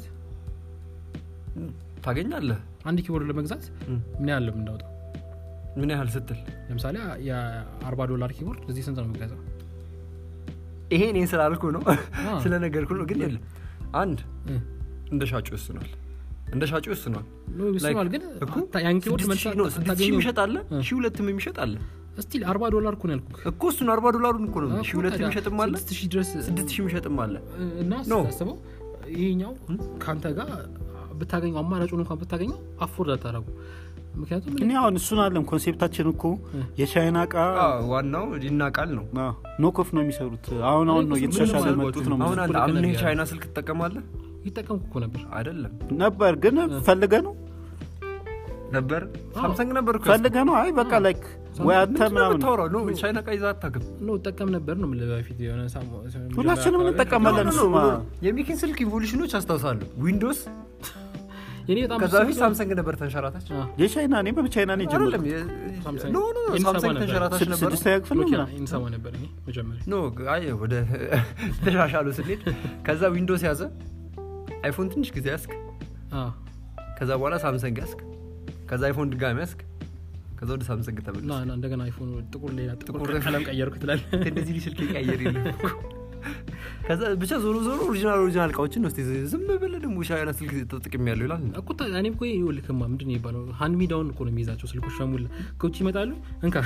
ታገኛለህ አንድ ኪቦርድ ለመግዛት እም። ምን ያህል ነው የምናወጣው? ምን ያህል ስትል ለምሳሌ የ40 ዶላር ኪቦርድ እዚህ ስንት ነው የምገዛው? ይሄ እኔን ስላልኩ ነው አ። ስለነገርኩ ነው ግን የለም አንድ እ። እንደ ሻጩ ይወስኗል እንደ ሻጩ ይወስኗል ኖ ይስማል፣ ግን እኮ አታ- ያን ኪቦርድ ስድስት መልሰህ ሺህ ነው፣ ስድስት ሺህ አታገኘውም። የሚሸጥ አለ እ። ሺህ ሁለትም የሚሸጥ አለ ስቲል 40 ዶላር እኮ ነው ያልኩህ። እኮ እሱን አርባ ዶላሩን እኮ ነው እኮ ሺህ ሁለት ታዲያ የሚሸጥም አለ ስድስት ሺህ ድረስ ስድስት ሺህ የሚሸጥም አለ እና ኖ። ስታስበው ይሄኛው ከአንተ ጋር ብታገኘው አማራጩን እንኳን ብታገኘው አፎርድ አታረጉ ምክንያቱም እኔ አሁን እሱን አለም ኮንሴፕታችን እኮ የቻይና እቃ አዎ፣ ዋናው ይናቃል ነው ኖኮፍ ነው የሚሰሩት አሁን አሁን ነው ምንም እየተሻሻለ አልኳችሁ። መጡት ነው አሁን አንድ ልክ አምነህ ነገር የቻይና ስልክ ትጠቀማለህ ይጠቀምኩ እኮ ነበር አይደለም ነበር ግን ፈልገ ነው ነበር ሳምሰንግ ነበር እኮ ፈልገ ነው አይ በቃ ላይክ ወይ አንተ ምንድን ነው ምናምን የምታወራው? ኖ ቻይና እቃ ይዘህ አታውቅም ኖ እጠቀም ነበር ነው የምልህ በፊት የሆነ ሳሞ- ሁላችንም አካባቢ- እንጠቀማለን እሱማ የሚኪን ስልክ ኢቮሉሽኖች አስታውሳለሁ ዊንዶስ የኔ በጣም ከዛ ብዙ በፊት ሳምሰንግ ነበር ተንሸራታች አ፣ የቻይና እኔ በቻይና ነው አይደለም የጀመርኩት የ- ሳምሰንግ። ኖ ኖ ኖ ኢንሰማ ሳምሰንግ ነበር። ተንሸራታች ስድስት- ነበር ስድስተኛ ክፍል ነው ኖኪያ ምናምን ኢንሰማ ነበር ይሄ መጀመሪያ ኖ አይ ወደ ተሻሻሉ ስንሄድ ከዛ ዊንዶስ ያዘ አይፎን ትንሽ ጊዜ ያስክ አ፣ ከዛ በኋላ ሳምሰንግ ያስክ ከዛ አይፎን ድጋሚ ያስክ ከዛ ወደ ሳምሰንግ እና ተመለስ እና እንደገና አይፎን ጥቁር ሌላ ጥቁር ጥቁር ቀለም ቀየርኩ ትላለህ እንደዚህ ስልክ ቀየር የለም እኮ። ከዛ ብቻ ዞሮ ዞሮ ኦሪጂናል ኦሪጂናል እቃዎችን ነው እስኪ ዝም ብለህ ደግሞ ሻይና ስልክ ተጠቅም ያለው ይላል እኮ ታ- እኔም እኮ ይኸውልህማ ምንድን ነው የሚባለው ሀንድ ሚዳውን እኮ ነው የሚይዛቸው ስልኮች ሸሙላ ከውጭ ይመጣሉ እንካ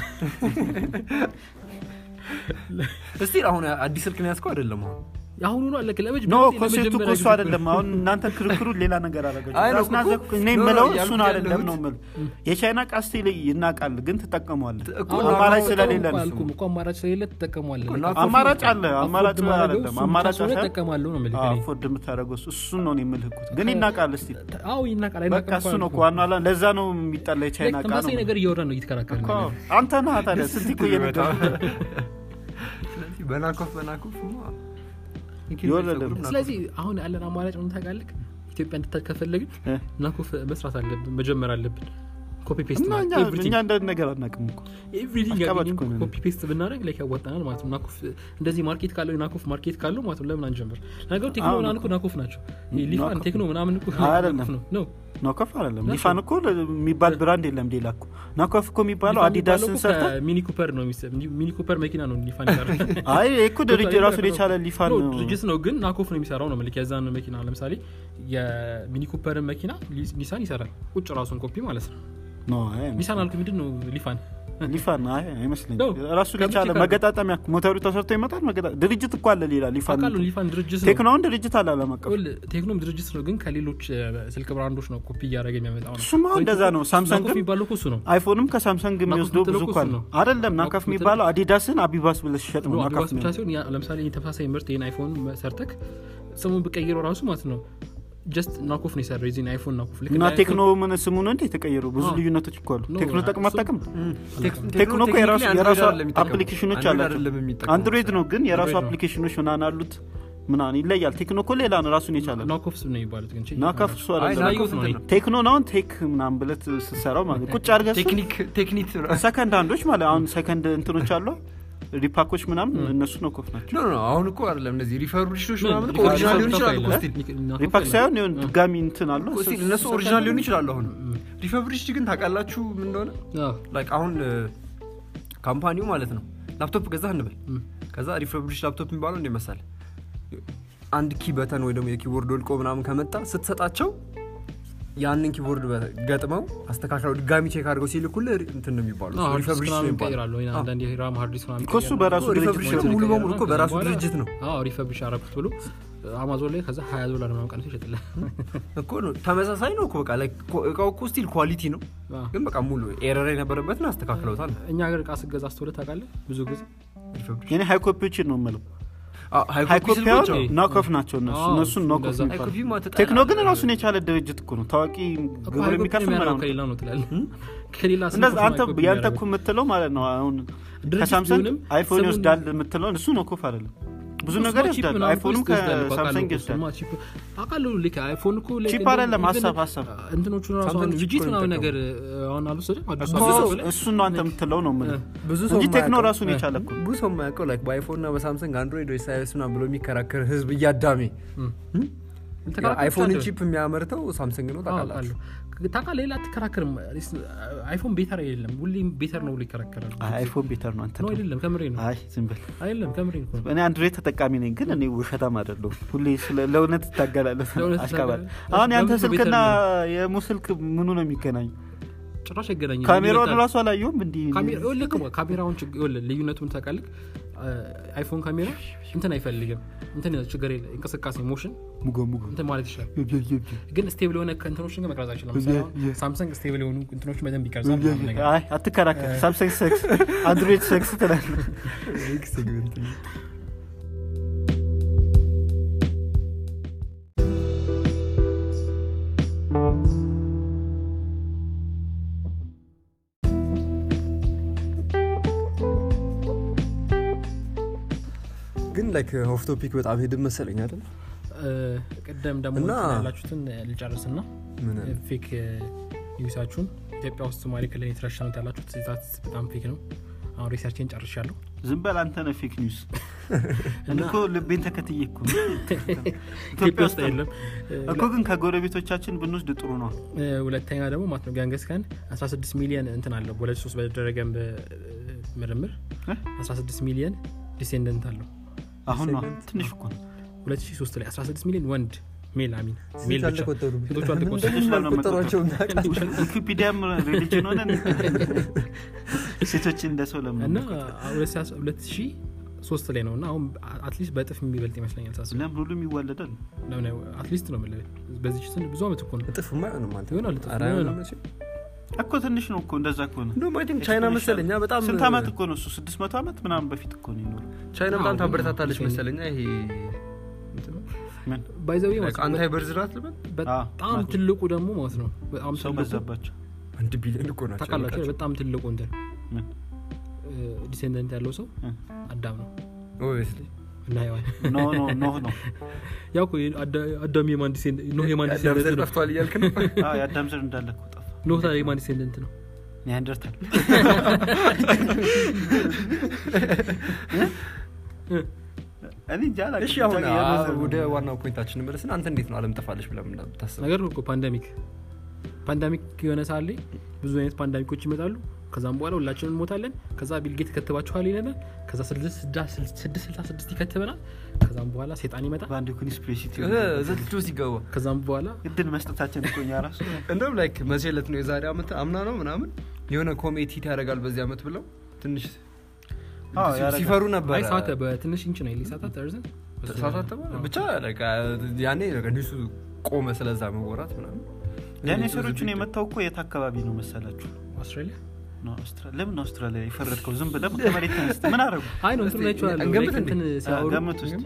እስቲ አሁን አዲስ ስልክ ነው ያዝከው አይደለም አሁን የአሁኑ ነው አለክ ለመጅ ኖ ኮንሴፕቱ እኮ እሱ አይደለም አሁን እናንተ ክርክሩ ሌላ ነገር አይ ነው እኮ- አረጋችሁ እኔ ኖ፣ ኖ፣ የምለው ያልኩት እሱን አይደለም ያለሁት- ነው የምልህ የቻይና እቃ ስቲል ይናቃል ግን ትጠቀመዋለህ እኮ አማራጭ ነው፣ ስለሌለ ነው አልኩም እኮ አማራጭ ስለሌለ ትጠቀሟለህ እኮ ልክ እና አማራጭ አለ አፎርድ አማራጭ ማድረገው አይደለም እሱን አማራጭ ብቻ ስለሆነ ሳይሆን እጠቀማለሁ ነው የምልህ እኔ። አፎርድ የምታደረገው እሱ- እሱን ነው እኔ የምልህ እኮ ግን ይናቃል እስቲ አዎ ይናቃል በቃ አይናቃም እሱ ነው እኮ እኮ ዋና ዓላማ። ለዛ ነው የሚጠላ የቻይና እቃ ተመሳሳይ ነው ነገር እያወራን ነው እየተከራከርን እኮ ያለን። አንተ ነህ ታዲያ ስንት እኮ እየነገርኩህ ስለዚህ በናኮፍ በናኮፍ የወረደ ነው። ስለዚህ አሁን ያለን አማራጭ ምን ታውቃለህ ኢትዮጵያ እንድታድ ከፈለግን እ? ናኮፍ መስራት አለብን መጀመር አለብን ኮፒ ፔስት እና እኛ እኛ እንደ ነገር አናውቅም እኮ ኤቭሪቲንግ አሽቃባጭ እኮ ነን። ኮፒ ፔስት ብናደረግ ላይ ያዋጣናል ማለት ነው ናኮፍ እንደዚህ ማርኬት ካለው ናኮፍ ማርኬት ካለው ማለት ነው ለምን አንጀምር ነገሩ ቴክኖ አሁን ምናምን እኮ ናኮፍ ናቸው ይሄ ሊፋን ናኮፍ ቴክኖ ምናምን እኮ አይደለም። ናኮፍ ነው ነው ነው ከፍ አይደለም ናቸው። ሊፋን እኮ የሚባል ብራንድ የለም ሌላ እኮ ናኮፍ እኮ የሚባለው ሊፋን አዲዳስን የሚባለው እኮ ሰርተ ከሚኒ ኩፐር ነው የሚሰ- ሚኒ ኩፐር መኪና ነው ሊፋን ይሰራል አይ ይሄ እኮ ድርጅት ራሱን የቻለ ሊፋን ነው ነው ድርጅት ነው ግን ናኮፍ ነው የሚሰራው ነው ምልክ የዛን መኪና ለምሳሌ የሚኒ ኩፐርን መኪና ሊ- ኒሳን ይሰራል ቁጭ ራሱን ኮፒ ማለት ነው ነው አይ ኒሳን አልኩ ምንድን ነው ሊፋን ሊፋን አይ አይመስለኝም ነው። ራሱን ከምቼ የቻለ ካለ- መገጣጠሚያ ሞተሩ ተሰርቶ ይመጣል መገጣ ድርጅት እኮ አለ ሌላ ሊፋን አውቃለሁ ሊፋን ድርጅት ነው ቴክኖውን ድርጅት አለ አለም አቀፍ ይኸውልህ፣ ቴክኖም ድርጅት ነው ግን ከሌሎች እ፣ ስልክ ብራንዶች ነው ኮፒ እያደረገ የሚያመጣው ነው እሱማ እንደዛ ነው ሳምሰንግ ናኮፍ የሚባለው እኮ እሱ ነው አይፎንም ከሳምሰንግ የሚወስደው ብዙ የምትለው እኮ አለ እሱ ነው። አይደለም ናካፍ ናካፍ የሚባለው አዲዳስን አቢባስ ብለህ ሲሸጥ ነው ነው ናካፍ አዲባስ ብቻ ሲሆን ያ- ለምሳሌ ይሄን ተመሳሳይ ምርት ይህን አይፎን ሰርተክ ስሙን ብቀይረው ራሱ ማለት ነው ጀስት ናኮፍ ነው የሰራው የዚህን አይፎን ናኮፍ ልክ እና እንደ አይፎን- ቴክኖ ምን ስሙ ነው እንዴ የተቀየረው ብዙ አዎ። ልዩነቶች እኮ አሉ ኖ፣ ቴክኖ ጠቅም እሱ- አታውቅም ቴክኖ ቴክኖ እኮ የራሱ የራሱ አፕሊኬሽኖች አላቸው አይደለም የሚጠቀመው አንድሮይድ ነው ግን የራሱ አንድሮይድ ነው። አፕሊኬሽኖች ምናምን አሉት ምናምን ይለያል ቴክኖ እኮ ሌላ ነው ራሱን የቻለ ነው ናኮፍ ነው የሚባሉት ግን ቼክ ናካፍ ይባላል። እሱ አይ አይደለም ናኮፍ ነው እንትን ይሄ። ነው ቴክኖ ነው አሁን ቴክ ምናምን ብለት ስትሰራው ማለት ቁጭ አድርገህ እሱን ቴክኒክ ቴክኒክ ነው ሰከንድ አንዶች ማለት አሁን ሰከንድ እንትኖች አሉ ሪፓኮች ምናምን እነሱ ነው ኮፍ ናቸው ኖ ኖ አሁን እኮ አይደለም እነዚህ ሪፈርቢሽኖች ምን? ምናምን እኮ ሪፋ- ኦሪጂናል ሊሆን ናኮፍ ይችላሉ እኮ አይደለም? ስቲል ኒክ- ናኮፍ ሪፓክ አይደለም? ሳይሆን ይሁን ድጋሚ እንትን አሉ እኮ ስቲል እነሱ ኦሪጂናል ሊሆኑ ይችላሉ አሁን ሪፈብሪሽድ ግን ታውቃላችሁ ምን እንደሆነ አዎ። ላይክ አሁን እ፣ ካምፓኒው ማለት ነው ላፕቶፕ ገዛ እንበል እም። ከዛ ሪፈብሪሽ ላፕቶፕ የሚባለው እንደ መሳለ አንድ ኪ በተን ወይ ደግሞ የኪቦርድ ወልቆ ምናምን ከመጣ ስትሰጣቸው ያንን ኪቦርድ በ- ገጥመው አስተካክለው ድጋሚ ቼክ አድርገው ሲልኩልህ ሪ- እንትን ነው የሚባለው አዎ፣ ሃርድ ዲስክ ሪፈብሪሽ ነው ምናምን የሚባለው ይቀይራሉ ወይ አዎ። አንዳንድ የራም ሃርድ ዲስክ ምናምን እኮ እሱ ይቀይራሉ። በራሱ ድርጅት ሪፈብሪሽ ነው። ደግሞ ሙሉ በሙሉ እኮ ከዛ በራሱ በኋላ- ድርጅት ነው አዎ ሪፈብሪሽ አረኩት ብሎ አማዞን ላይ ከዛ ሀያ ዶላር ምናምን ቀንሶ ይሸጥልህ እኮ ነው ተመሳሳይ ነው እኮ በቃ like ኮ- እቃው እኮ ስቲል ኳሊቲ ነው አዎ። ግን በቃ ሙሉ ኤረር የነበረበትን አስተካክለውታል እኛ ሀገር እቃ ስገዛ አስተውለህ ታውቃለህ ብዙ ጊዜ ሪፈብሪሽ የኔ ሃይኮፒዎችን ነው የምለው አዎ፣ ሃይኮፒ ሃይኮፒ ስልኮች አሁን አዎ። ናኮፍ ናቸው እነሱ አዎ፣ እነሱን ናኮፍ እንደዛ። የሚባሉ ሃይኮፒ ማተጣ ቴክኖ ግን ራሱን የቻለ ድርጅት እኮ ነው ታዋቂ እኮ ግብር ሃይኮፒ የሚከፍል የሚያደርገው ምናምን ከሌላ ነው ትላለህ ከሌላ እንደዛ ስልኮች አንተ ሃይኮፒ ያንተ የሚያደርገው። እኮ የምትለው ማለት ነው አሁን ድርጅት ከሳምሰንግ ቢሆንም አይፎን ስሙን- ይወስዳል የምትለውን እሱ ኖኮፍ አይደለም ብዙ እሱማ ነገር ቺፕ ይወስዳል ምናምን አይፎንም እኮ ይወስዳል እኮ ከሳምሰንግ አውቃለሁ እኮ ይወስዳል እሱማ ቺፕ አውቃለሁ ልክ አይፎን እኮ ልክ ቺፕ እንደ- አይደለም even ሀሳብ ሀሳብ እንትኖቹ ራሱ ሳምሰንግ አሁን ቺፕ ቪጂት እኮ ነው ምናምን የሚጠቀመው። ነገር አሁን አልወሰደም አዲሱ እኮ አዲሱ ላይ እሱን ነው አንተ የምትለው ነው የምልህ ብዙ ሰው እንጂ ቴክኖ የማያውቀው- ራሱን የቻለ እኮ ብዙ ሰው የማያውቀው ላይክ በአይፎን እና በሳምሰንግ አንድሮይድ ወይ ሳይስ ምናምን ብሎ የሚከራከር ህዝብ እያዳሜ አይፎንን ቺፕ የሚያመርተው ሳምሰንግ ነው ታውቃላችሁ ታውቃለህ ሌላ አትከራከርም አይፎን ቤተር አይደለም ሁሌም ቤተር ነው ብሎ ይከራከራል አይ አይፎን ቤተር ነው አንተ ነው ተው። አይደለም ከምሬ ነው አይ ዝም በል አይደለም ከምሬ እኮ ነው እኔ አንድሮይድ ተጠቃሚ ነኝ ግን እኔ ውሸታም አይደለሁም ሁሌ ስለ ለእውነት ትታገላለህ ለእውነት አሽቃባል ትታገላለህ? አሁን ያንተ በምን ስልክና ቤተር የሙ ስልክ ምኑ ነው የሚገናኙ ጭራሽ አይገናኝም ካሜራውን ይበልጣል። ራሱ አላየውም እንዲህ ካሜራ ይኸውልህ እኮ ካሜራውን ችግ- ይኸውልህ ልዩነቱን ታውቃለህ አይፎን ካሜራ እንትን አይፈልግም እንትን ችግር የለ እንቅስቃሴ ሞሽን ሙጎ ሙጎ እንትን ማለት ይችላል ግን ስቴብል የሆነ እንትኖችን ግን መቅረጽ አይችልም ለምሳሌ አሁን ሳምሰንግ ስቴብል የሆኑ እንትኖች በደንብ ይቀርጻል ምናምን ነገር አይ አትከራከር ሳምሰንግ ሰክስ አንድሮይድ ሰክስ ትላለህ ግን ላይክ ኦፍ ቶፒክ በጣም ሄድን መሰለኝ አይደል እ፣ ቅድም ደግሞ እና- እንትን ያላችሁትን ልጨርስና ምን ፌክ ኒውሳችሁን ኢትዮጵያ ውስጥ ሶማሌ ክልል የተረሸኑት ያላችሁት ዛት በጣም ፌክ ነው አሁን ሪሰርችን ጨርሻለሁ ዝም በል አንተ ነህ ፌክ ኒውስ እኔ እኮ ልቤን ተከትዬ እኮ ነው። ኢትዮጵያ ውስጥ የለም እኮ ግን ከጎረቤቶቻችን ብንወስድ ጥሩ ነው እ፣ ሁለተኛ ደግሞ ማለት ነው ጋንገስ ካን 16 ሚሊዮን እንትን አለው በሁለት ሶስት በተደረገ ምርምር እ? 16 ሚሊዮን ዲሴንደንት አለው አሁን ነው ትንሽ እኮ ነው 2003 ላይ 16 ሚሊዮን ወንድ ሜል አሚን ሜል ሴት ብቻ አልተቆጠሩም። ሴቶቹ አልተቆጠሩም ሴቶች ላይ ነው አልቆጠሯቸውም ታውቃለህ። ዊኪፒዲያም ሪሊጅን ሆነ ሴቶችን እንደ ሰው ለምን እና 2003 ላይ ነው እና አሁን አትሊስት በእጥፍ የሚበልጥ ይመስለኛል ሳስብ ለምን ሁሉም ይዋለዳል አትሊስት ነው የምልህ። በዚህ ስን ብዙ አመት እኮ ነው እጥፍማ አይሆንም አንተ ይሆናል እጥፍ ኧረ ይሆናል። አይሆንም መቼም። እኮ ትንሽ ነው እኮ እንደዛ ከሆነ እንደውም አይ ቲንክ ቻይና መሰለኛ በጣም ስንት ዓመት እኮ ነው እሱ ስድስት መቶ ዓመት ምናምን በፊት እኮ ነው ይኖሩ ቻይና በጣም አዎ፣ ታበረታታለች አዎ። መሰለኛ ይሄ እንትን ነው። ምን ባይዘዊ Like አንታይ በርዝ ራት ልበል በጣም አዎ። ትልቁ ደግሞ ማለት ነው በጣም ሰው ትልቁ በዛባቸው አንድ ቢሊዮን እኮ ናቸው ታውቃላችሁ ያልቃቸው። በጣም ትልቁ እንትን ምን ዲሴንደንት ያለው ሰው እ? አዳም ነው Obviously። እና ሔዋን ኖ ኖ ኖ ነው ያው እኮ አዳ- አዳም የማን ዲሴንደንት ኖህ የማን የአዳም ዘር ዲሴንደንት ነው ጠፍቷል እያልክ ነው አዎ የአዳም ዘር እንዳለ እኮ ጠፋ ኖህ ታዲያ የማን ዲሴንደንት ነው ኒያንደርታል እኔ እንጃ አላውቅም። እሺ አሁን ብቻ የሆነ ዘር ነው። ወደ ዋናው ፖይንታችን መለስን አንተ እንዴት ነው አለም ጠፋለች ብለህ ምታስብ ነገር ነው እኮ ፓንደሚክ ፓንዳሚክ የሆነ ሰዓት ላይ ብዙ አይነት ፓንዳሚኮች ይመጣሉ ከዛም በኋላ ሁላችንም እንሞታለን ከዛ ቢልጌት ይከትባችኋል ይለናል ከዛ ስድስት ስልሳ ስድስት ይከትበናል ከዛም በኋላ ሴጣን ይመጣል በአንድ ኮንስፒሬሲ ዘትጆ ሲገባ ከዛም በኋላ እድል መስጠታችን እኮ እኛ ራሱ እንደውም ላይክ መቼለት ነው የዛሬ አመት አምና ነው ምናምን የሆነ ኮሜት ሂት ያደርጋል በዚህ አመት ብለው ትንሽ አዎ፣ ያደርጋል። ሲፈሩ ነበር አይ ሳተ በትንሽ ኢንች ነው ሊሳታት እርዝን ተሳሳተበ ብቻ like ያኔ ኒሱ ቆመ ስለዛ መወራት ምናምን ዳይኖሰሮቹን የመታው እኮ የት አካባቢ ነው መሰላችሁ አውስትራሊያ ነው አውስትራ- ለምን አውስትራሊያ የፈረድከው ዝም ብለህ ከመሬት ተነስተህ ምን አረጉ አይ ነው እንትን እስቲ ናቸዋለሁ እንገምት ላይክ እንትን እንዴ? ሲያወሩ ገምት ውስጥ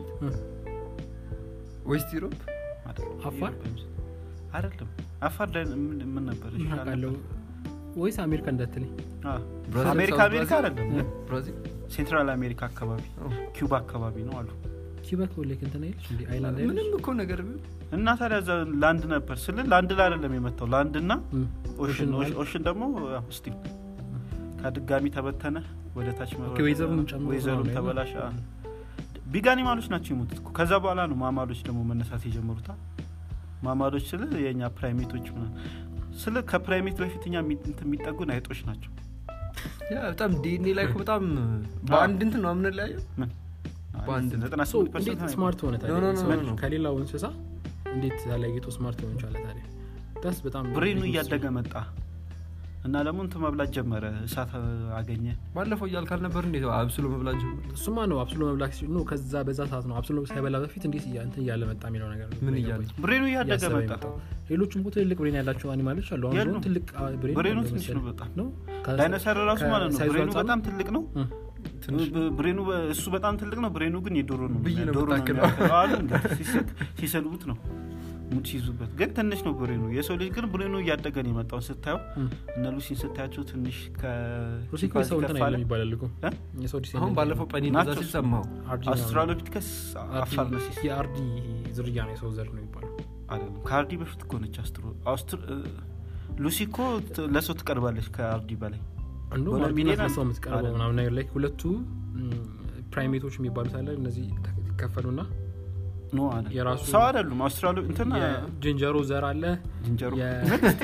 ዌስት ዩሮፕ አፋር? አይደለም አፋር ላይ ምን ምን ነበር እሺ፣ አውቃለሁ ወይስ አሜሪካ እንዳትለኝ አዎ። ብራዚል፣ አሜሪካ ሳውዝ አሜሪካ ብራዚል? አይደለም ብራዚል ሴንትራል አሜሪካ አካባቢ ኦ። ኪውባ አካባቢ ነው አሉ ኪባ ላይክ እንትን አይልሽ እንዲ አይላንድ አይልሽ ምንም እኮ ነገር ቢሆን እና ታዲያ እዛ ላንድ ነበር ስል ላንድ ላይ አይደለም የመታው ላንድ እና እም። ኦሽን ኦሽን ኦሽን ደግሞ ስቲል ከድጋሚ ተበተነ ወደ ታች መውረድ፣ ኦኬ፣ ዌዘሩን ጨምሮ ዌዘሩን ነው ተበላሸ ቢግ አኒማሎች ናቸው የሞቱት እኮ። ከዛ በኋላ ነው ማማሎች ደግሞ መነሳት የጀመሩታ ማማሎች ስል የእኛ ፕራይሜቶች ምናምን ስለ ከፕራይሜት በፊት እኛ የሚ- እንትን የሚጠጉን አይጦች ናቸው ያ በጣም ዲኤንኤ ላይ እኮ በጣም በአንድ እንትን ነው የምንለያየው ምን በአንድ ዘጠና ሰው ስምንት እንዴት ፐርሰንት ስማርት ሆነ ኖ፣ ኖ፣ ኖ፣ ታዲያ ኖ፣ ኖ። ከሌላው እንስሳ እንዴት ተለይቶ ስማርት ሆን ቻለ ታዲያ ዳስ በጣም ብሬኑ ቢግ እያደገ መጣ እና ደግሞ እንትን መብላት ጀመረ እሳት አገኘ ባለፈው እያልክ አልነበር እንዴት አብስሎ መብላት ጀመረ? እሱማ ነው አብስሎ መብላት ሲል ነው ከዛ በዛ ሰዓት ነው አብስሎ ሳይበላ በፊት እንዴት እያ- እንትን እያለ መጣ የሚለው ነገር ነው ምን ግራ እያለ? የገባኝ። ብሬኑ እያደገ እያሰበ መጣ የመጣው። ሌሎችም እኮ ትልልቅ ብሬን ያላቸው አኒማሎች አሉ አሁን የሉም። ደግሞ ትልቅ አ, ብሬን ብሬኑ ያለው ትንሽ መሰለኝ። ነው በጣም ነው ከ- ዳይኖሰር ራሱ ማለት ነው ከሳይዙ ብሬኑ አንጻር በጣም ትልቅ ነው እ። ትንሽ ብ- ብሬኑ በ- እሱ በጣም ትልቅ ነው ብሬኑ ግን የዶሮ ነው ብይ ነው ዶሮ ነው የምታክለው። የሚያክለው አሉ እንደ ሲስቅ- ሲሰልቡት ነው ሙድ ሲይዙበት ግን ትንሽ ነው ብሬኑ የሰው ልጅ ግን ብሬኑ እያደገ ነው የመጣውን ስታየው እ። እነ ሉሲን ስታያቸው ትንሽ ሩሲ እኮ የሰው እንትን ከፋለ አይደለም ይባላል እኮ እ? የሰው ዲሴንደንት አሁን ባለፈው ቀኒ እንደዛ ናቸው ሲል ሰማሁ አርዲ ነው። አውስትራሎፒቲከስ አርዲ- አፋርነሲስ የአርዲ ዝርያ ነው የሰው ዘር ነው ይባላል አይደለም ከአርዲ በፊት እኮ ነች አስትሮ አውስትር- እ፣ ሉሲ እኮ ት- ለሰው ትቀርባለች ከአርዲ በላይ እንደውም በሁለት አርዲ ሚሊዮን ናት አለ። ለሰው የምትቀርበው አይደለም። ምናምን ነገር ላይ ሁለቱ ፕራይሜቶች የሚባሉት አለ እነዚህ ይከፈሉና ኖ አይደለም የራሱ- ሰው አይደሉም አውስትራሎ እንትን የዝንጀሮ ዘር አለ ዝንጀሮ የ-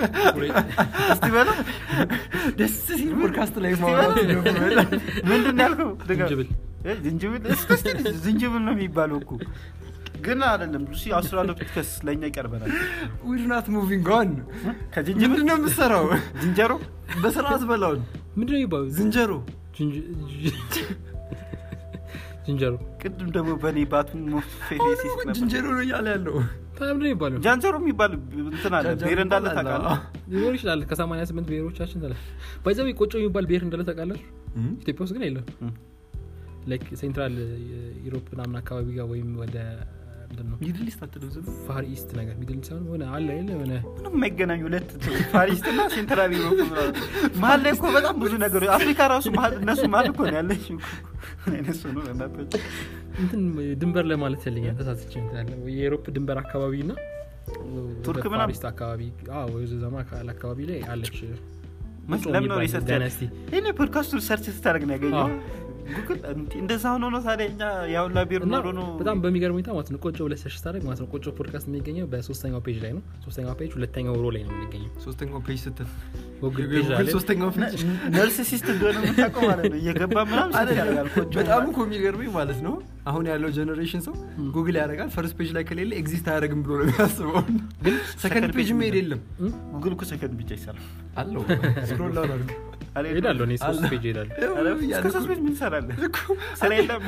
እስቲ በለው ደስ ሲል ፖድካስት ላይ ማውራት ደግሞ በጣም ምንድን ነው ያልከው ድገም። ዝንጅብል እ፣ ዝንጅብል እስኪ እስኪ ዝንጅብል ነው የሚባለው እኮ ግን አይደለም ሉሲ አውስትራሎፒቲከስ ለእኛ ይቀርበናል ዊር ናት ሙቪንግ ኦን ከዝንጅብል ምንድን ነው የምትሰራው ዝንጀሮ በስርዓት በላውን ምንድነው የሚባሉት ዝንጀሮ ዝንጅ- ዝንጀሮ ቅድም ደግሞ በእኔ ባቱን ሞፌሌሲስ ነበር ዝንጀሮ ነው እያለ ያለው ታዲያ ምንድነው የሚባለው ጃንጀሮ የሚባል እንትን አለ ጃንጀሮ ብሔር እንዳለ ይባላል። ታውቃለህ ሊኖር ይችላል ከሰማንያ ስምንት ብሔሮቻችን ተለ ባይዘው ቆጮ የሚባል ብሔር እንዳለ ታውቃላችሁ እም? ኢትዮጵያ ውስጥ ግን የለም እም። ላይክ ሴንትራል ዩሮፕ ምናምን አካባቢ ጋር ወይም ወደ ምንድን ነው ሚድል ኢስት አትልም ዝም ፋር ኢስት ነገር ሚድል ሳይሆን ሆነ አለ የለ የሆነ ምንም የማይገናኙ ሁለት ፋሪስት እና ሴንትራል ዩሮፕ ምናምን። መሀል ላይ እኮ በጣም ብዙ ነገሮች አፍሪካ ራሱ መሀል እነሱ መሀል እኮ ነው ያለች ምን አይነት ሰው ነው በእናትህ? እንትን ድንበር ለማለት ፈልኛል ተሳስቼ እንትን ያለ የዩሮፕ ድንበር አካባቢ እና ቱርክ ወደ ምናምን? ፋር ኢስት አካባቢ አዎ ወይ ዘማ አካባቢ ላይ አለች ምን- ቁጮ ለምን ነው የሚባል ሪሰርች ዳይናስቲ ይሄኔ ፖድካስቱ ሰርች ስታደርግ ነው ያገኘው አዎ። ጉግል እንዲ- እንደዛ ሆኖ ነው ታዲያ እኛ ያውላ ቢር እና ኖሮ ነው በጣም በሚገርም ሁኔታ ማለት ነው ቆጮ ብለህ ሰርች ስታደርግ ማለት ነው ቆጮ ፖድካስት የሚገኘው በሶስተኛው ፔጅ ላይ ነው ሶስተኛው ፔጅ ሁለተኛው ሮ ላይ ነው የሚገኘው ሶስተኛው ፔጅ ስትል ጉግል ፔጅ የጉግል አለ ሶስተኛው ፔጅ ነርሲሲስት እንደሆነ የምታውቀው ማለት ነው እየገባ ምናምን ሰርች ያደርጋል ኮቾ በጣም እኮ የሚገርመኝ ማለት ነው አሁን ያለው ጀኔሬሽን ሰው ጉግል ያደርጋል ፈርስት ፔጅ ላይ ከሌለ ኤግዚስት አያደርግም ብሎ ነው የሚያስበው ግን ሰከንድ ፔጅ መሄድ የለም ጉግል እኮ ሰከንድ ብቻ ይሰራል አለው ስክሮል ዳውን አድርግ አልሄድም። ሄዳለሁ እኔ ሶስት አለ። ፔጅ ሄዳለሁ ኧረ እስከ ሶስት ቤት ምን ትሰራለህ ስራ የለም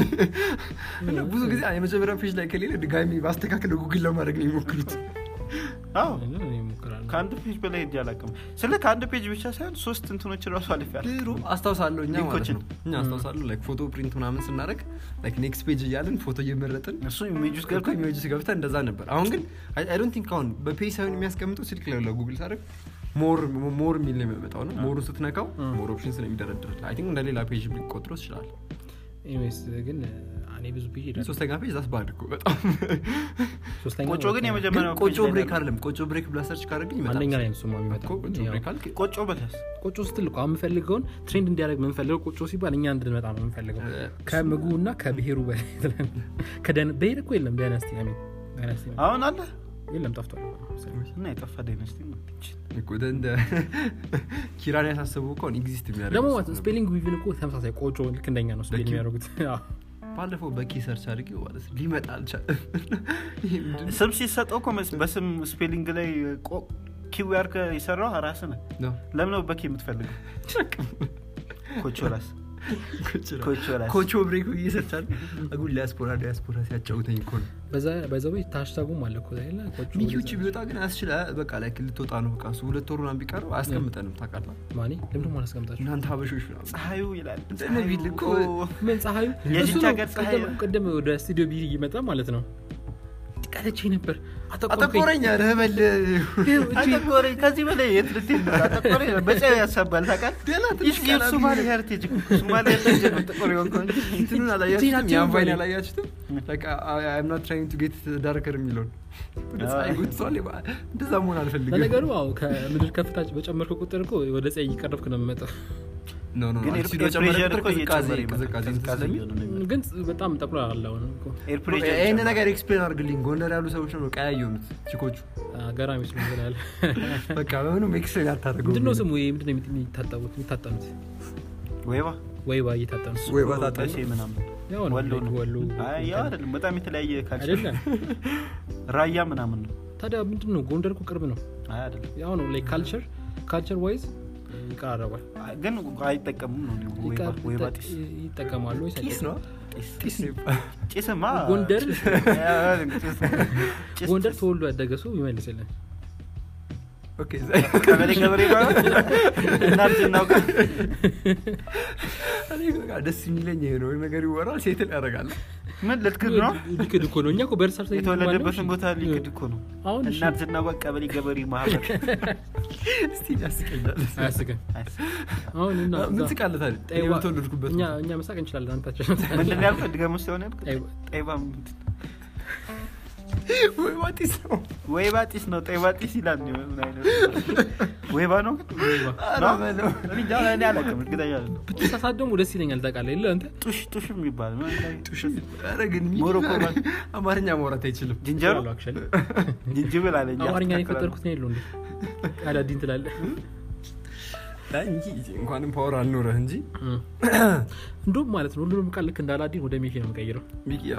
እና ብዙ ጊዜ የመጀመሪያ ፔጅ ላይ ከሌለ ድጋሚ ማስተካከል ጉግል ለማድረግ ነው የሚሞክሩት አዎ እኔ እሞክራለሁ። ከአንድ ፔጅ በላይ ሄጄ አላውቅም ስለ ከአንድ ፔጅ ብቻ ሳይሆን ሶስት እንትኖች ራሱ አልፌያለሁ ድሮ አስታውሳለሁ እኛ ማለት ሊንኮችን። ነው እኛ አስታውሳለሁ ላይክ ፎቶ ፕሪንት ምናምን ስናደርግ ላይክ ኔክስት ፔጅ እያልን ፎቶ እየመረጥን እሱ ኢሜጅ ውስጥ ገብቶ ገብተህ ኢሜጅ ገብተህ እንደዛ ነበር አሁን ግን አይ ዶንት ቲንክ አሁን በፔጅ ሳይሆን የሚያስቀምጠው ስልክ ላይ ጉግል ሳደርግ ሞር ሞር የሚል ነው የሚመጣው ነው ሞሩን ስትነካው ሞር ኦፕሽን ስለሚደረድር አይ ቲንክ እንደ ሌላ ፔጅ ሊቆጥሮ ይችላል ኤኒዌይስ ግን እኔ ብዙ ፔጅ ሄዳለሁ ሶስተኛ ፔጅ ዛስ ባድ እኮ በጣም ሶስተኛ ቆጮ ግን ግን የመጀመሪያው ቆጮ ፔጅ ላይ ብሬክ ነው። አይደለም ቆጮ ብሬክ ብላ ሰርች ካደረግኝ ይመጣል አንደኛ ላይ ነው እሱማ እኮ የሚመጣው ቆጮ ያው ብሬክ አልክ ቆጮ በለስ ቆጮ ስትል እኮ አሁን የምፈልገውን ትሬንድ እንዲያደርግ የምንፈልገው ቆጮ ሲባል እኛ እንድንመጣ ነው የምንፈልገው እ፣ ከምግቡ እና ከብሔሩ በላይ ከደን- ብሔር እኮ የለም ዳይናስቲ አይ ሚን ዳይናስቲ ነው። አሁን አለ የለም ጠፍቷል እና የጠፋ ዳይነስቲ ነው ይችን። እኮ እንደ- እንደ ኪራን ያሳሰቡ እኮ ኤግዚስት የሚያደርግ ደግሞ ሰው ማለት ነው ነበር። ስፔሊንግ ዊቭን እኮ ተመሳሳይ ቆጮ ልክ እንደኛ ነው ስፔል በኪ- የሚያደርጉት አዎ። ባለፈው በኪ ሰርች አድርጌው ማለት ነው ሊመጣ አልቻለም ይሄ ምንድን ነው? ስም ሲሰጠው እኮ መስ- በስም ስፔሊንግ ላይ ቆ- ኪው ያርከ የሰራው ራስ ነው ነው። ለምን ነው በኪ የምትፈልገው ኮቾ ራስ ኮቾ ራስ። ኮቾ ራስ ኮቾ ብሬክ ብዬ ሰርች አድርጌ አጉል ዲያስፖራ ዲያስፖራ ሲያጫውተኝ እኮ ነው በዛ በዛው ታሽታጉም አለ እኮ ዛሬ ላይ ቆጮ ሚኪዎች ቢወጣ ግን አያስችል በቃ ላይ ልትወጣ ነው በቃ እሱ ሁለት ወሩ ምናምን ቢቀረው አያስቀምጠንም ታውቃለህ ማኔ ለምንድን ነው አላስቀምጣችሁ እናንተ ሀበሾች ምናምን ፀሐዩ ይላል እንትን ቢል እኮ ምን ፀሐዩ የዚች እሱ ነው። ሀገር ፀሐይ ቅድም- ቅድም ወደ ስቱዲዮ ቢ ይመጣ ማለት ነው ቀለቼ ነበር አጠቆረኝ አጠቆረኝ ረበል አጠቆረኝ ከዚህ በላይ የት ልትሄድ ነው? አጠቆረኝ በጨው ያሳባል ታውቃል ገና ትንሽ ይህ ቀላ የሶማሌ ሄሪቴጅ እኮ ሶማሌ ሄሪቴጅ ነው ጥቁር የሆንከው እንጂ እንትኑን አላያችሁትም ዜናችን ያን ቫይን ነው። አላያችሁትም አይም ናት ትራይንግ ቱ ጌት ዳርከር የሚለውን ወደ ፀሐይ ጉትቷል እንደዛ መሆን አልፈልግም ለነገሩ አዎ ከምድር ከፍታ በጨመርኩ ቁጥር እኮ ወደ ፀሐይ እየቀረብክ ነው የምመጣው ኖ ኖ ግን ኤር አልቲቲዩድ በጨመረ ፕሬሸር ቁጥር እኮ ቅዝቃዜ እየጨመረ ይመጣል። ቅዝቃዜ እንትን ቅዝቃዜ ስለሚል እየሆነ ነው የሚመጣው። ግን በጣም ጠቅሏል አለ አሁን እኮ ኤር ፕሬሸር ይህን ይጨምራል። ነገር ኤክስፕሌን አድርግልኝ ጎንደር ያሉ ሰዎች ነው ቀያይ የሆኑት ቺኮቹ ገራሚ ስለ ይላል በቃ በምንም ኤክስፕሌን አታደርገው ምንድነው ስሙ ይሄ ምንድነው የሚ- የሚታጠቡት የሚታጠኑት ወይባ ወይባ እየታጠኑት ወይ ባታጠ ደሴ ምናምን ያው ነው ወሎ ነው ወሎ አይ ያው አይደለም በጣም የተለያየ ካልቸር አይደለም ራያ ምናምን ነው ታዲያ ምንድን ነው ጎንደር እኮ ቅርብ ነው አይ አይደለም ያው ነው ላይ ካልቸር ካልቸር ዋይዝ ይቀራረባል አይ፣ ግን አይጠቀሙም ነው እንዲሁ ወይባ ይቀር- ወይባ ጢስ ይጠቀማሉ ወይስ ጢስ ነው ጢስ ጢስ ነው ይባላል። ጭስማ ጎንደር- ጭስ ጭስ ጎንደር ተወልዶ ያደገ ሰው ይመልስልን ኦኬ ቀበሌ ገበሬ ማለት እናርጅ እናውቃ እኔ በቃ ደስ የሚለኝ ይሄ ነው ነገር ይወራል ሴትን ያደርጋል ምን ልትክድ ነው ሊክድ እኮ ነው እኛ እኮ በእርሳር ሳይዝ የተወለደበትን ቦታ ሊክድ እኮ ነው አሁን እሺ፣ እናርጅ እናውቃ ቀበሌ ገበሬ ማህበር እስቲ ያስቀኛል አያስቅም አሁን እና ምን እዛ ትቃለታል ጠይባ- የተወለድኩበት እኛ እኛ መሳቅ እንችላለን አንታቸው ምንድን ነው ያልከው ድገሙ ሲሆን ያልከው ጠይባ- ጠይባ ምንድን ወይ ጢስ ነው ወይባ ጢስ ነው ጠይባ ጢስ ይላል ምን አይነት ወይባ ነው ግን ወይባ። ኧረ ነው? በለው። እኔ እንጃ እኔ አላውቅም እርግጠኛ አይደለሁም ብትሳሳት ደግሞ ደስ ይለኛል ታውቃለህ የለ አንተ ጡሽ ጡሽ የሚባል ምን ላይ- ኧረ ግን ሚኪ ሞሮኮ ዛሬ ማለት- አማርኛ ማውራት አይችልም ዝንጀሮ ይላሉ actually። ዝንጅብል አለኝ አማርኛ ነው የፈጠርኩት ነው የለው እንዴ አዳዲን ትላለህ አይ ሚኪ እንኳንም ፓወር አልኖረህ እንጂ እንደውም ማለት ነው ሁሉንም ቃል ልክ እንደ አላዲን ወደ ሚኪ ነው የምቀይረው ሚኪ ያው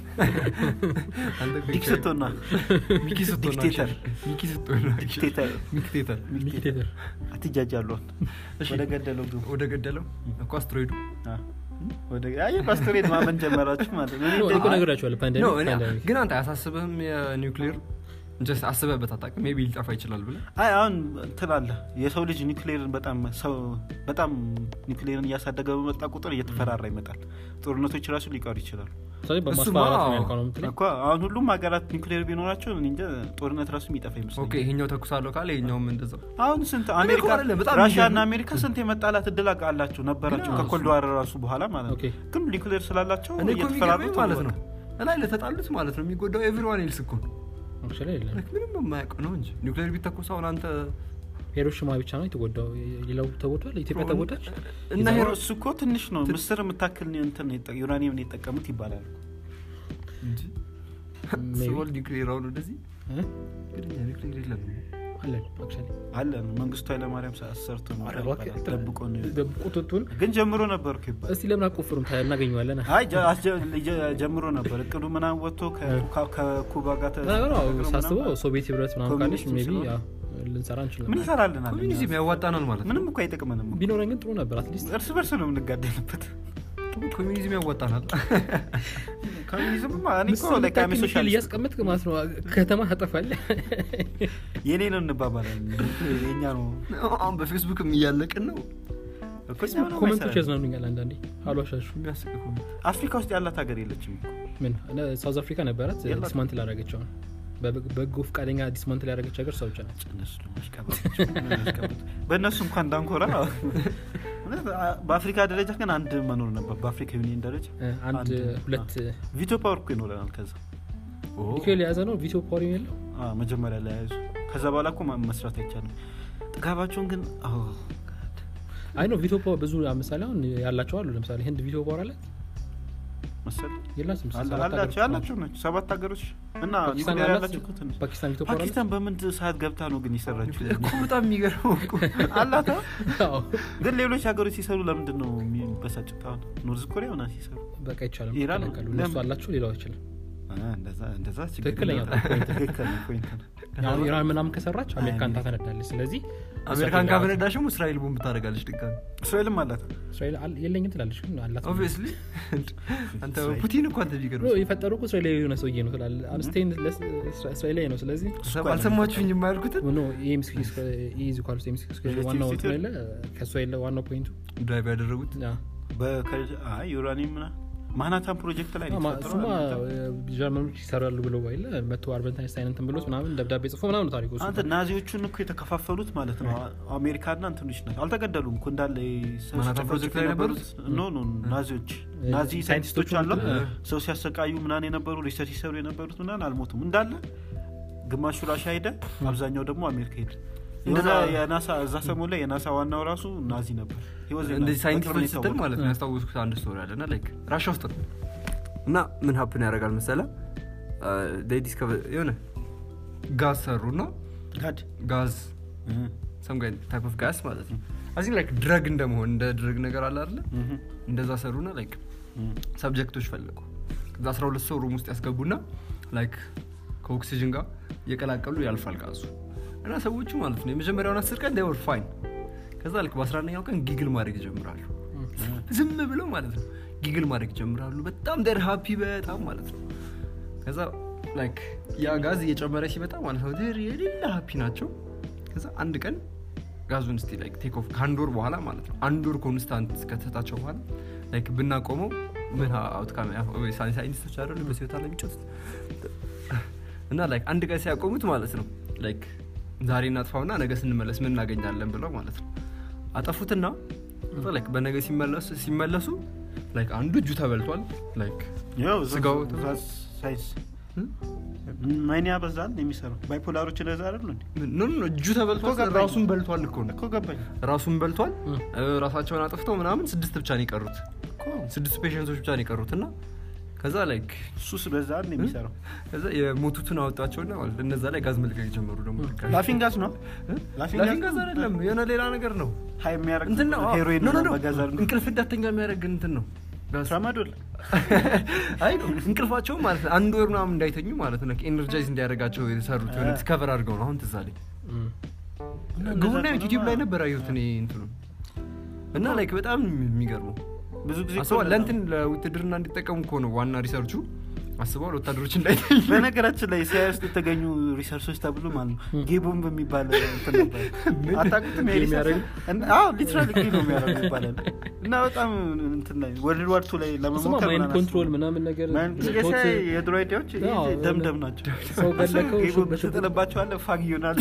አንተ እኮ ዲክ ስትሆን ነው ሚኪ ስትሆን ነው ዲክቴተር። ሚኪ ስትሆን ነው ዲክቴተር ሚክቴተር ሚኪቴተር አትጃጃለሁን እሺ። ወደ ገደለው ግቡ ወደ ገደለው እኮ አስትሮይዱ አ፣ ወደ አይ ፓስቶሬት ማመን ጀመራችሁ ማለት ነው እኔ እኮ እንደ- ነገራቸዋለሁ ነው ፓንደሚክ እኔ ፓንደሚክ ግን አንተ አያሳስብህም የኒውክሌር ጀስት አስበህበት አታውቅም ሜቢ ሊጠፋ ይችላል ብለህ አይ አሁን እንትን አለ የሰው ልጅ ኒውክሌርን በጣም ሰው በጣም ኒውክሌርን እያሳደገ በመጣ ቁጥር እየተፈራራ ይመጣል ጦርነቶች ራሱ ሊቀሩ ይችላሉ ስለዚህ እሱማ በማስፈራራት ነው አዎ። ያልከው ነው የምትለኝ እኮ አሁን ሁሉም ሀገራት ኒውክሌር ቢኖራቸው እኔ እንጃ ጦርነት ራሱ የሚጠፋ ኦኬ ይመስለኛል ይሄኛው ተኩሳለሁ ካለ ይሄኛውም እንደዛው አሁን ስንት እኔ አሜሪካ እኮ አይደለም፣ በጣም ራሽያ የሚገርም- እና አሜሪካ ስንት የመጣላት እድል አላቸው ነበራቸው ግን ከኮልድ ዋር ራሱ በኋላ ማለት ነው ኦኬ። ግን ኒውክሌር ስላላቸው እኔ እኮ እየተፈራሩ የሚገርመኝ ማለት ነው እላይ ለተጣሉት ማለት ነው የሚጎዳው ኤቭሪዋን ኤልስ እኮ ነው አክቹዋሊ የለም Like ምንም የማያውቀው ነው እንጂ ኒውክሌር ቢተኮስ አሁን አንተ ሂሮሺማ ብቻ ነው የተጎዳው ሌላው ተጎድቷል ኢትዮጵያ ተጎዳች እና እና ሄሮ እሱ እኮ ትንሽ ነው ምስር የምታክል እንትን የጠ- ዩራኒየምን የጠቀሙት ይባላል እንጂ Maybe. ስወል ኒውክሌር አሁን ወደዚህ እ? ግን እኛ ኒውክሌር የለም አለን አክቹዋሊ አለን መንግስቱ ኃይለማርያም ሰ- ሰርቶ ነው ኧረ ይባላል። እባክህ፣ ደብቆ ነው ቁጥጡን ግን ጀምሮ ነበር እኮ ይባላል እስቲ ለምን አቆፍሩም ታ- እናገኘዋለን አይ ጀ- አስጀ- ጀ- ጀምሮ ነበር እቅዱ ምናምን ወጥቶ ከኩካ- ከኩባ ጋር ተ- ነገሩ አዎ፣ ተነጋግረው ሳስበው ምናምን ሶቪየት ህብረት ምናምን ካለች ኮሚኒስት ሜቢ ስለሆነ ልንሰራ እንችላለን ምን ይሰራልናል እኛ? ኮሚኒዝም ያዋጣናል ማለት ነው ምንም እኮ አይጠቅመንም እኮ። ቢኖረን ግን ጥሩ ነበር አትሊስት እርስ በርስ ነው የምንጋደልበት ኮሚኒዝም ያዋጣናል ኮሚኒዝም እኔ እኮ ምስል like I'm a ሚካኤል socialist። እያስቀመጥክ ማለት ነው ከተማ ታጠፋለህ የኔ ነው እንባባላለን የኛ ነው አሁን በፌስቡክም እያለቅን ነው እኮ እኛ ምንም ኮመንቶች አይሰራንም። ያዝናኑኛል አንዳንዴ አሏሻሹ የሚያስቅ እኮ ነው። አፍሪካ ውስጥ ያላት ሀገር የለችም እኮ። ምን እነ- ሳውዝ አፍሪካ ነበራት የላትም። ዲስማንትል ያደረገችው በበጎ ፈቃደኛ ዲስማንትል ያደረገች ሀገር ሰው ብቻ ናት እነሱ ደግሞ ያሽቃብጣሉ። በእነሱ እንኳን እንዳንኮራ እውነት፣ በአፍሪካ ደረጃ ግን አንድ መኖር ነበር በአፍሪካ ዩኒየን ደረጃ እ፣ አንድ አንድ፣ ሁለት ቪቶ ፓወር እኮ ይኖረናል ከዛ ኒኬል የያዘ ነው ቪቶ ፓወር የለው አዎ፣ መጀመሪያ ላይ ያዙ ከዛ በኋላ እኮ ማ- መስራት አይቻልም ጥጋባቸውን ግን አዎ፣ አይ ነው ቪቶ ፓወር ብዙ ምሳሌ አሁን ያላቸው አሉ ለምሳሌ ህንድ ቪቶ ፓወር አላት መሰል የላትም አለ- ሰባት አላቸው ሀገሮች ያላቸው ናቸው ሰባት ሀገሮች እና ፓኪስታን ኒውክሌር አላት? ያላቸው እኮ ትንሽ ፓኪስታን ቪቶ ፓወር አላት ፓኪስታን በምን ሰዓት ገብታ ነው ግን የሰራችው እኮ በጣም የሚገርመው እኮ አላት አዎ። ግን ሌሎች ሀገሮች ሲሰሩ ለምንድን ነው የሚበሳጩት አሁን ኖርዝ ኮሪያ ሆና ሲሰሩ በቃ ይቻላል ኢራን ይከለከሉ እነሱ ለምን? አላቸው ሌላው አይችልም አ፣ እንደዛ እንደዛ ችግር ትክክለኛ የለም። ፖይንት ነው። ትክክል ነው ፖይንት ነው አሁን ኢራን ምናምን ከሰራች አሜሪካን ታፈነዳለች ስለዚህ አሜሪካን ካፈነዳሽም እስራኤል ቦምብ ታደርጋለች ድጋሚ እስራኤልም አላት እስራኤል አል- የለኝም ትላለች ግን አላት ኦብቪየስሊ አንተ እስራኤል። ፑቲን እኮ አንተ ብሎ ቢገርም የፈጠሩ እኮ እስራኤላዊ የሆነ ሰውዬ ነው ትላለ አንስቴን እስራኤላዊ ነው ስለዚህ አልሰማችሁኝ የማያልኩትን ኖ ኢዝ ኳልስ ዋናው እንትን የለ ከእሷ የለ ዋናው ፖይንቱ ድራይቭ ያደረጉት ያ። በከ- አይ ዩራኒየም ምና ማናታን ፕሮጀክት ላይ ነው ማ- የተፈጠረው እሱማ አይደል? ጀርመኖች ይሰራሉ ብሎ ባይለ መቶ አልበርት አይንስታይን እንትን ብሎት ምናምን ደብዳቤ ጽፎ ምናምን ነው ታሪኩ እሱ። አንተ ናዚዎቹን እኮ የተከፋፈሉት ማለት ነው አሜሪካና እንትኖች ናቸው አልተገደሉም እኮ እንዳለ ሰው ማናታን ሲጨፈጭፉ ፕሮጀክት ላይ የነበሩት ኖ ኖ ናዚዎች ናዚ ሳይንቲስቶች አሉ ሰው ሲያሰቃዩ ምናን የነበሩ ሪሰርች ሲሰሩ የነበሩት ምናን አልሞቱም እንዳለ ግማሹ ራሻ ሄደ አብዛኛው ደግሞ አሜሪካ ሄደ እንደዛ የሆነ- የናሳ እዛ ሰሞን ላይ የናሳ ዋናው ራሱ ናዚ ነበር He was a እንደዚህ Nazi። ሳይንቲስቶች በቅርብ ነው ስትል የታወቀው። ማለት ነው ያስታወስኩት አንድ ስቶሪ አለ እና ላይክ ራሻ ውስጥ ነው እና ምን ሀፕን ያደርጋል መሰለ ዲስከቨር የሆነ ጋዝ ሰሩ እና ጋድ ጋዝ እህ፣ ሰም ታይፕ ኦፍ ጋዝ ማለት ነው አዚ ላይክ ድረግ እንደመሆን እንደ ድረግ ነገር አለ አይደለ እህ፣ እንደዛ ሰሩና ላይክ እህ። ሰብጀክቶች ፈለጉ ከዛ 12 ሰው ሩም ውስጥ ያስገቡና ላይክ ከኦክሲጅን ጋር እየቀላቀሉ ያልፋል ጋዙ እና ሰዎቹ ማለት ነው የመጀመሪያውን አስር ቀን ወር ፋይን ከዛ ልክ በ11ኛው ቀን ጊግል ማድረግ ይጀምራሉ ዝም ብለው ማለት ነው ጊግል ማድረግ ይጀምራሉ በጣም ደር ሀፒ በጣም ማለት ነው ከዛ ላይክ ያ ጋዝ እየጨመረ ሲመጣ ማለት ነው ደር የሌላ ሀፒ ናቸው ከዛ አንድ ቀን ጋዙን ስቲ ላይክ ቴክ ኦፍ ከአንድ ወር በኋላ ማለት ነው አንድ ወር ኮንስታንት ከተሰጣቸው በኋላ ላይክ ብናቆመው ምን አውትካም ሳይንቲስቶች አይደሉ በሲወታ ላይ የሚጫወቱት እና ላይክ አንድ ቀን ሲያቆሙት ማለት ነው ላይክ ዛሬ እናጥፋውና ነገ ስንመለስ ምን እናገኛለን ብለው ማለት ነው አጠፉትና ከዛ ላይክ በነገ ሲመለሱ ሲመለሱ ላይክ አንዱ እጁ ተበልቷል ላይክ ያው ስጋው እዛ ሳይንስ እም? ማይን ያበዛል የሚሰራው ባይፖላሮች እንደዛ አይደሉ እንዴ ኖ ኖ እጁ ተበልቷል እኮ ገባኝ። ራሱን በልቷል እኮ ነው እኮ ገባኝ ራሱን በልቷል እም። እ፣ ራሳቸውን አጥፍተው ምናምን ስድስት ብቻ ነው የቀሩት እኮ ስድስት ፔሽንቶች ብቻ ነው የቀሩት እና ከዛ ላይክ ሱስ በዛ አይደል የሚሰራው ከዛ የሞቱትን አወጣቸውና ማለት እነዛ ላይ ጋዝ መልቀቅ ጀመሩ ደግሞ ድጋሚ። ላፊንግ ጋዝ ነው እ? ላፊንግ ላፊንግ ጋዝ አይደለም የሆነ ሌላ ነገር ነው ሀይ የሚያደርግ እንትን ነው አዎ። ሄሮይን ኖ ኖ ኖ በጋዝ አይደል እንቅልፍ እንዳተኛ የሚያደርግ እንትን ነው ጋዝ ትራማዶል አይ እንቅልፋቸው ማለት ነው አንድ ወር ምናምን እንዳይተኙ ማለት ነው ኤነርጃይዝ እንዲያደርጋቸው የተሰሩት የሆነ ዲስከቨር አድርገው ነው አሁን ትዝ አለኝ ግቡና ዩቲዩብ ላይ ነበር አየሁት እኔ እንትኑ እና ላይክ በጣም የሚገርመው ብዙ ጊዜ እኮ አስበዋል እንደዛ ነው። ለእንትን ለውትድርና እንዲጠቀሙ እኮ ነው ዋና ሪሰርቹ አስበዋል ወታደሮች እንዳይተኙ በነገራችን ላይ ሲያ ውስጥ የተገኙ ሪሰርቾች ተብሎ ማለት ነው ጌቦም በሚባል እንትን ነበር አታውቁትም? ይሄ ጌም ሪሰርች? ያደረጉ? እና- አዎ ሊትራሊ ጌም ነው የሚያደርጉ ይባላል እና በጣም እንትን ላይ ወርልድ ዋር ቱ ላይ እሱማ ለመሞከር ማይንድ ምናምን ኮንትሮል አስበው። ምናምን ነገር ማይንድ ቶት- የሳይ የድሮ አይዲያዎች ይሄ አዎ፣ ደምደም ናቸው ሰው ገለከው ጌቦ በሽጉጥ- ትጥልባቸዋለህ ፋግ ይሆናል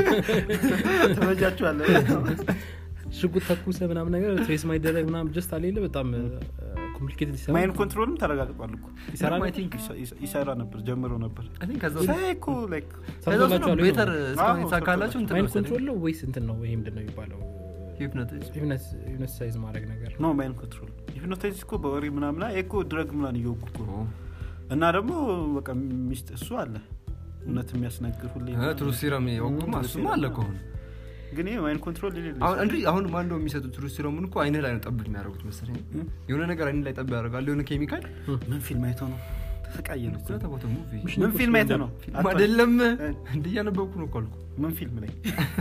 ትበጃቸዋለህ ሽጉጥ ተኩሰ ምናምን ነገር ትሬስ ማይደረግ ምናምን ጀስት አሌለ በጣም ኮምፕሊኬትድ ይሰራል ማይንድ ኮንትሮልም ተረጋግጧል እኮ ይሰራል? I think- ይሰ- ይሰ- ይሰራ ነበር ጀምሮ ነበር I think ከዛ ሳይ እኮ ላይክ ሰምቶላችኋል ወይ ቤተር ነው? እስካሁን አዎ፣ የተሳካላቸው እንትን ማይንድ መሰለኝ። ኮንትሮል ነው ወይስ እንትን ነው ይሄ ምንድን ነው የሚባለው ሂፕኖቲዝም። ዩነሳይዝ ማድረግ ነገር ኖ ማይንድ ኮንትሮል ሂፕኖታይዝ እኮ በወሬ ምናምን ይሄ እኮ ድረግ ምናምን እየወጉ እኮ ነው እና ደግሞ በቃ ሚስት እሱ አለ እውነት የሚያስነግር ሁሌ እ፣ ትሩ ሲረም የወጉማ ትሩ እሱማ ሲረም አለ ነው። ከሆነ ግን ይሄ ማይንድ ኮንትሮል የሌለ አሁን እንዲ አሁን ማን ነው የሚሰጡት ትሩ ሲረሙን እኮ አይንህ ላይ ነው ጠብ የሚያደርጉት መሰለኝ እም? የሆነ ነገር አይንህ ላይ ጠብ ያደርጋል የሆነ ኬሚካል ምን ፊልም አይተው ነው ተሰቃየ ነው እኮ። ተቦተ ሙቪ ምን ፊልም አይተው ነው ፊልም አይደለም እንደ እያነበብኩ ነው እኮ አልኩ ምን ፊልም ላይ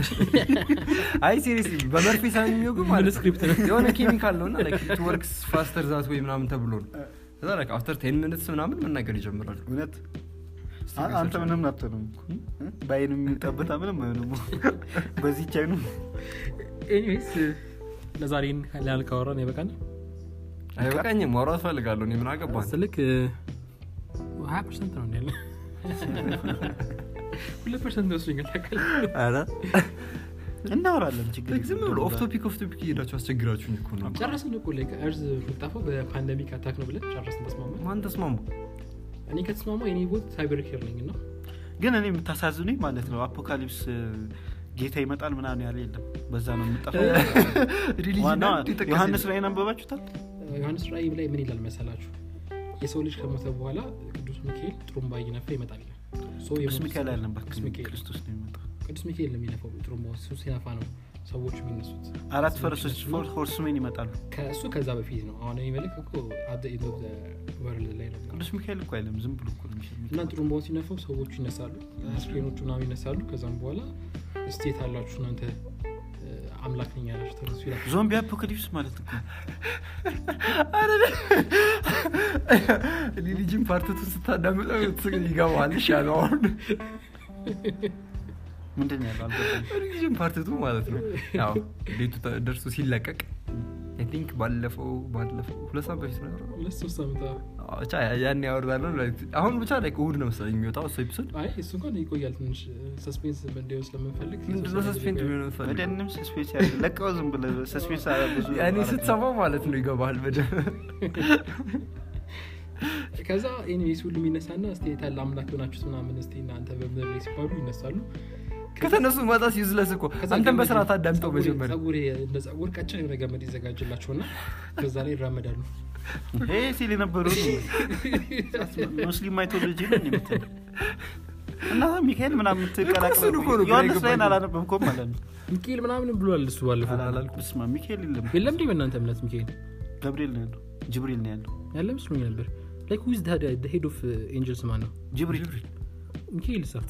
አይ ሲሪየስሊ በመርፌ ሳይሆን የሚወጉ ማለት ነው። ስክሪፕት ነው? የሆነ ኬሚካል ነው እና ላይክ ወርክስ ፋስተር ዛት ወይ ምናምን ተብሎ ነው ከዛ ላይክ አፍተር ቴን ሚኒትስ ምናምን መናገር ይጀምራሉ እውነት አ- አንተ ምንም አትሆንም እኮ እ? በአይን የሚጠብታ ምንም አይሆንም በዚህ ቻይኑ ኤኒዌይስ ለዛሬ ላል ካወራን ይበቃል አይበቃኝም ማውራት ፈልጋለሁ እኔ ምን አገባን ስልክ ሀያ ፐርሰንት ነው ያለ ሁለት ፐርሰንት ወስዶኛል ታውቃለህ ኧረ እናወራለን ችግር ላይክ ዝም ብሎ የለም። ኦፍ ቶፒክ ኦፍ ቶፒክ እየሄዳችሁ አስቸግራችሁኝ እኮ ነው ጨረስን እኮ ላይ እርዝ ጠፋው በፓንደሚክ አታክ ነው ብለን ጨረስን ተስማማ ማን ተስማሙ እኔ ከተስማማ የኔ ቦት ሳይበር ኬር ነኝ እና ግን እኔ የምታሳዝኑኝ ማለት ነው አፖካሊፕስ እ፣ ጌታ ይመጣል ምናምን ያለ የለም በዛ ነው የምጠፋው ሪሊጅን ዋና አንድ የጠቀሰኝ ዮሐንስ ላይ አንበባችሁታል ዮሐንስ ራእይ ላይ ምን ይላል መሰላችሁ የሰው ልጅ ከሞተ በኋላ ቅዱስ ሚካኤል ጥሩምባ እየነፋ ይመጣል ይላል። ሶ ቅዱስ የሞቱት ሚካኤል ሰዎች- አለበት ቅዱስ ሚካኤል ክርስቶስ ነው የሚመጣው ቅዱስ ሚካኤል ነው የሚነፋው ጥሩምባ እሱ ሲነፋ ነው ሰዎች የሚነሱት አራት ፈረሶች ፎር ሆርስሜን ይመጣሉ ከእሱ ከዛ በፊት ነው አሁን የሚመለክ እኮ አደ ኢንድ ኦፍ ወርልድ ላይ ነው ቅዱስ ሚካኤል እኮ አይለም ዝም ብሎ እኮ ነው የሚሸኘው። እና ጥሩምባውን ሲነፋው ሰዎቹ ይነሳሉ አስክሬኖቹ ምናምን ይነሳሉ ከዛም በኋላ ስቴት አላችሁ እናንተ እ፣ አምላክ ነኝ ያላችሁ ተነሱ ይላል ዞምቢ አፖካሊፕስ ማለት እኮ ሪሊጅን ፓርትቱን ስታዳምጠው ትስቅ ይገባዋል ይሻለው አሁን ምንድን ነው ያለው አልገባኝም። ሪሊጅን ፓርትቱ ማለት ነው ያው ቤቱ ተ- ደርሶ ሲለቀቅ አይ ቲንክ ባለፈው ባለፈው ሁለት ሳምንት በፊት ነው ያወራነው። ሁለት ሶስት ዓመት አዎ። አዎ፣ ብቻ ያን ያወርዳለሁ አሁን ብቻ ላይ እሑድ ነው መሰለኝ የሚወጣው እሱ ኤፒሶድ አይ እሱ እንኳን ይቆያል ትንሽ ሰስፔንስ እንዲሆን ስለምንፈልግ ምንድነው ሰስፔንድ ቢሆን ወደ ፈልግ እንም ሰስፔንስ ያለ ለቀው ዝም ብለህ ሰስፔንስ አረ ብዙ ያኔ አረግ- ስትሰማው ማለት ነው ይገባል በደንብ ከዛ ኤኒዌይስ ሁሉም ይነሳና እስቲ የታለ አምላክ የሆናችሁት ምናምን እስቲ እናንተ በምድር ላይ ሲባሉ ይነሳሉ ከተነሱ ማጣት ዩዝለስ እኮ ከዛ አንተን ገመድ- በስርዓት አዳምጠው ፀጉር- መጀመሪያ ፀጉር እንደ ፀጉር ቀጭን የሆነ ገመድ ይዘጋጅላቸውና ከዛ ላይ ይራመዳሉ ይሄ ሲል የነበረው ሙስሊም ማይቶሎጂ ነው የምትለው እና ሚካኤል ምናምን የምትቀላቅለው እሱን እኮ ነው ግራ ዮሐንስ ላይን የገባኝ። አላነበብኩም ማለት ነው ሚካኤል ምናምን ብሏል እሱ ባለፈው አላልኩም ስማ ሚካኤል የለም የለም እንዲህ በእናንተ እምነት ሚካኤል ገብርኤል ነው ያለው ጅብሪል ነው ያለው ያለ መስሎኝ ነበር ላይክ ዊዝ ሄድ ኦፍ ኤንጀልስ ማን ነው ጅብሪል ሚካኤል ሳ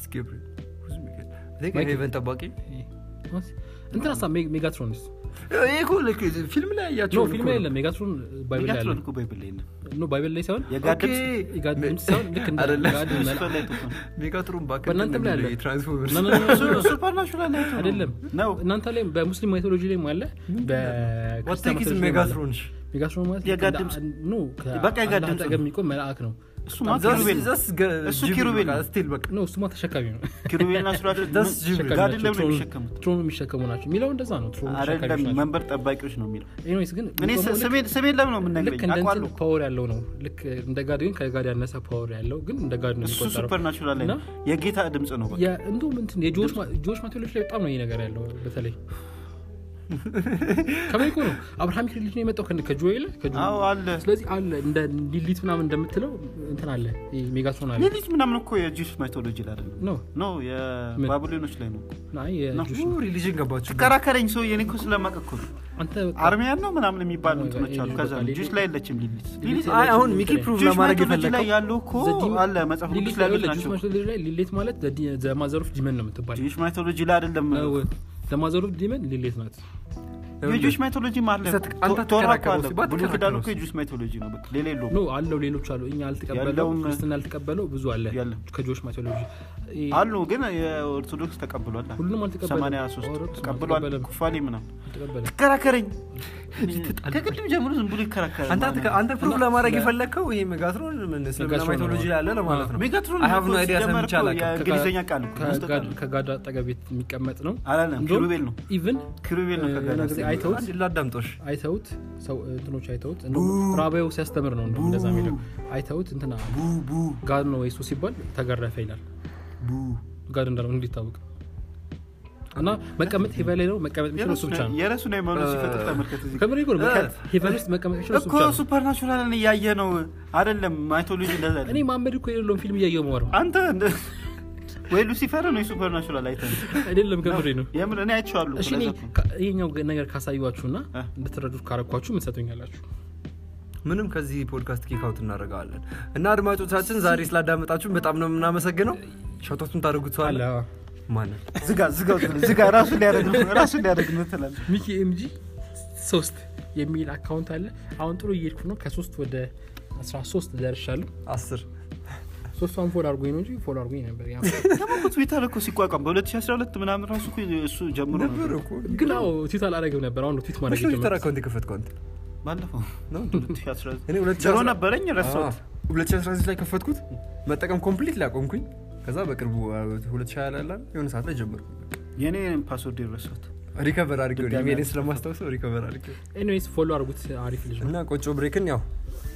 ሄቨን ጠባቂ እንትን ሀሳብ ሜጋትሮንስ ይሄ እኮ ልክ ፊልም ላይ ኖ ያያቸው ፊልም ላይ የለም ሜጋትሮን ባይብል ላይ አለ ሜጋትሮን እኮ ባይብል ላይ የለም ኖ ባይብል ላይ ሳይሆን የጋድ ድምፅ የጋድ ድምፅ ሳይሆን ልክ እንደ አይደለም። ጋድ እሱ መላ- ላይ ጥቁር ነው። ሜጋትሮን ባክ በእናንተም ላይ አለ። ትራንስፎርመርስ ኖ፣ ኖ፣ ኖ፣ ኖ፣ ኖ፣ ኖ። ሱፐርናቹራል ላይ ነው አይደለም ነው እናንተ ላይ በሙስሊም ማይቶሎጂ ላይ አለ በክርስቲያን ዋቴኪስ ማይቶሎጂ ላይ አለ። ሜጋትሮን ሜጋትሮን ማለት የጋድ ልክ ድምፅ። እንደ- ኖ በቃ የጋድ ከአላህ ድምፅ አጠገብ ነው። የሚቆም መልአክ ነው እሱ ማ ኪሩቤል ነው እሱ ኪሩቤል ነው። ስቲል በቃ ኖ እሱማ ተሸካሚ ነው ኪሩቤልና ሱራፌል That's ጅብሪል። ጋድን ናቸው። ለምን ትሮኑ- የሚሸከሙት ትሮኑ የሚሸከሙ ናቸው የሚለው እንደዛ ነው ትሮኑ ተሸካሚዎች አይደለም ናቸው መንበር ጠባቂዎች ነው የሚለው ኤኒዌይስ ግን እኔ የሚቆመው ልክ- ስሜን ስሜን ለምን ነው ልክ የምነግረኝ እንደ እንትን አውቃለሁ ፓወር ያለው ነው ልክ እንደ ጋድ ግን ከጋድ ያነሰ ፓወር ያለው ግን እንደ ጋድ ነው እሱ የሚቆጠረው ሱፐርናቹራል ላይ ነው እና- የጌታ ድምፅ ነው በቃ የ- እንዲሁም እንትን የጆች ማቴሪያሎች ላይ በጣም ነው ይህ ነገር ያለው በተለይ ከመይኮ ነው አብርሃሚክ ሪሊጅን የመጣው ከነ- ከጆኤል ከጆ- አዎ አለ ስለዚህ አለ እንደ ሊሊት ምናምን እንደምትለው እንትን አለ ይሄ ሜጋትሮን አለ ሌሊት ምናምን እኮ የጂውስ ማይቶሎጂ ላይ አይደለም ኖ ኖ የባቢሎኖች ላይ ነው አይ የጆሽ ነው ሪሊጅን ገባችሁ ከራከረኝ ሰው የኔ እኮ ስለማቅ እኮ ነው አንተ በቃ አርሚያን ነው ምናምን የሚባሉ በቃ እንትኖች አሉ ሊሊት ከዛ በቃ ሊሊት- ጁስ ላይ የለችም ሊሊት ሊሊት አይ አሁን ሚኪ ፕሩቭ ጁስ ለማድረግ ማይቶሎጂ ላይ የፈለገው ያሉ እኮ The demon- አለ መጽሐፍ ቅዱስ ሊሊት ላይ ያሉት ላይ ናቸው ማይቶሎጂ ላይ ሊሌት ማለት ዘማዘሩፍ ዲመን ነው የምትባል ጁስ ማይቶሎጂ ላይ አይደለም ዘማዘሩፍ ዲመን ሊሌት ናት የጁስ ማይቶሎጂ ማለት ሰጥ- አንተ ቶራ እኮ ትከራከረው አለ ሲባል ብሉ ኪዳን እኮ ትከራከረው የጁስ ማይቶሎጂ ነው በቃ ሌላ የለውም ኖ አለው ሌሎች አሉ እኛ አልተቀበለው ያለውም- ክርስትና ያልተቀበለው ብዙ አለ ያለም። ከጆሽ ማቴዎሎጂ አሉ ግን የኦርቶዶክስ ተቀብሏል ሁሉንም አልተቀበለም 83 ኦርቶዶክስ ተቀብሏል አልተቀበለም። ኩፋሌ ምናምን አልተቀበለም ተከራከረኝ ከቅድም ጀምሮ ዝም ብሎ ይከራከራል አንተ አትከ- አንተ ፕሩቭ ለማድረግ የፈለግከው ይሄ ሜጋትሮን ምን እስልምና ሜጋትሮን ማይቶሎጂ ነው። ላይ አለ ለማለት ነው ሜጋትሮን I have no idea ሲጀመር ሰምቼ እኮ አላውቅም። የእንግሊዝኛ ቃል እኮ መስጠት ከጋድ- አለ። ከጋድ አጠገብ የሚቀመጥ ነው አላለም እንደውም ኪሩቤል ነው ኢቭን ኪሩቤል ነው ከጋር የሆነ ጊዜ አይተውት አንድ ላዳምጦሽ አይተውት ሰው እንትኖች አይተውት እንደውም ራባዩ ሲያስተምር ነው እንደውም እንደዛ የሚለው አይተውት እንትና ጋድ ነው ወይሱ ሲባል ተገረፈ ይላል ጋድ እንዳለው እንዲታወቅ እና መቀመጥ ሄቨን ላይ ነው መቀመጥ የሚችለው እሱ ብቻ ነው የረሱን ሃይማኖት ሲፈጥር ተመልከት እዚህ ጋር። ከምር ይጎር ሄቨን ውስጥ መቀመጥ የሚችለው እሱ እኮ ብቻ ነው ሱፐርናቹራልን እያየ ነው አይደለም ማይቶሎጂ እንደዛ አይደለም። እኔ ማመድ እኮ የሌለውን ፊልም እያየው መወረው አንተ እንደ- ወይ ሉሲፈር ነው የሱፐርናቹራል አይተ አይደለም ከምሬ ነው የምር እኔ አይቼዋለሁ እሺ እኔ ለዛ እኮ። ካ- ይሄኛው ነገር ካሳዩችሁና እ? እንድትረዱት ካረኳችሁ ምን ሰጡኛላችሁ ምንም ከዚህ ፖድካስት ኬክአውት እናደርገዋለን እና አድማጮቻችን ዛሬ ስላዳመጣችሁን በጣም ነው የምናመሰግነው ሸቶቱን ታደርጉት ሰዋለ ማንን ዝጋ ዝጋ ዝጋ ራሱ ሊያደርግ ነው ራሱ ሊያደርግ ነው ትላለህ ሚኪ ኤምጂ ሶስት የሚል አካውንት አለ አሁን ጥሩ እየሄድኩ ነው ከሶስት ወደ 13 ደርሻለሁ አስር ሶስቷን ፎሎ አድርጎኝ ነው እንጂ ፎሎ አድርጎኝ ነበር ያ ደግሞ እኮ ትዊተር እኮ ሲቋቋም በ2012 ምናምን ራሱ እኮ እሱ ጀምሮ ነበር ነበር እኮ ግን አዎ ትዊት አላረግም ነበር አሁን ነው ትዊት ማድረግ ትዊተር የጀመርኩት። አካውንት የከፈትከው አንተ ባለፈው ነው 2019 እኔ ሁለት ሺህ ዜሮ አስራ- ነበረኝ ረሳሁት አዎ፣ 2016 ላይ ከፈትኩት መጠቀም ኮምፕሊት ሊያቆምኩኝ ከዛ በቅርቡ አ, 2020 ላይ ያለ የሆነ ሰዓት ላይ ጀመርኩ የኔ ፓስወርድ የረሳሁት ሪከቨር አድርጌው ድጋሚ ኢሜልን አልተከፈተም። ስለማስታውሰው ሪከቨር አድርጌው ኤኒዌይስ ፎሎ አድርጉት አሪፍ ልጅ ነው እና ቆጮ ብሬክን ያው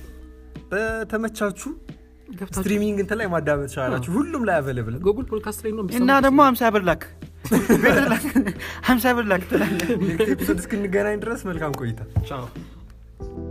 በተመቻችሁ ገብታችሁ ስትሪሚንግ እንትን ላይ ማዳመጥ ትችላላችሁ ሁሉም ላይ አቬለብል ጉግል ፖድካስት ላይ ነው እና ብትሰሙት ደግሞ ሀምሳ ብር ላክ ብር ላክ ሀምሳ ብር ላክ ትላለህ ኤፒሶድ እስክንገናኝ ድረስ መልካም ቆይታ ቻው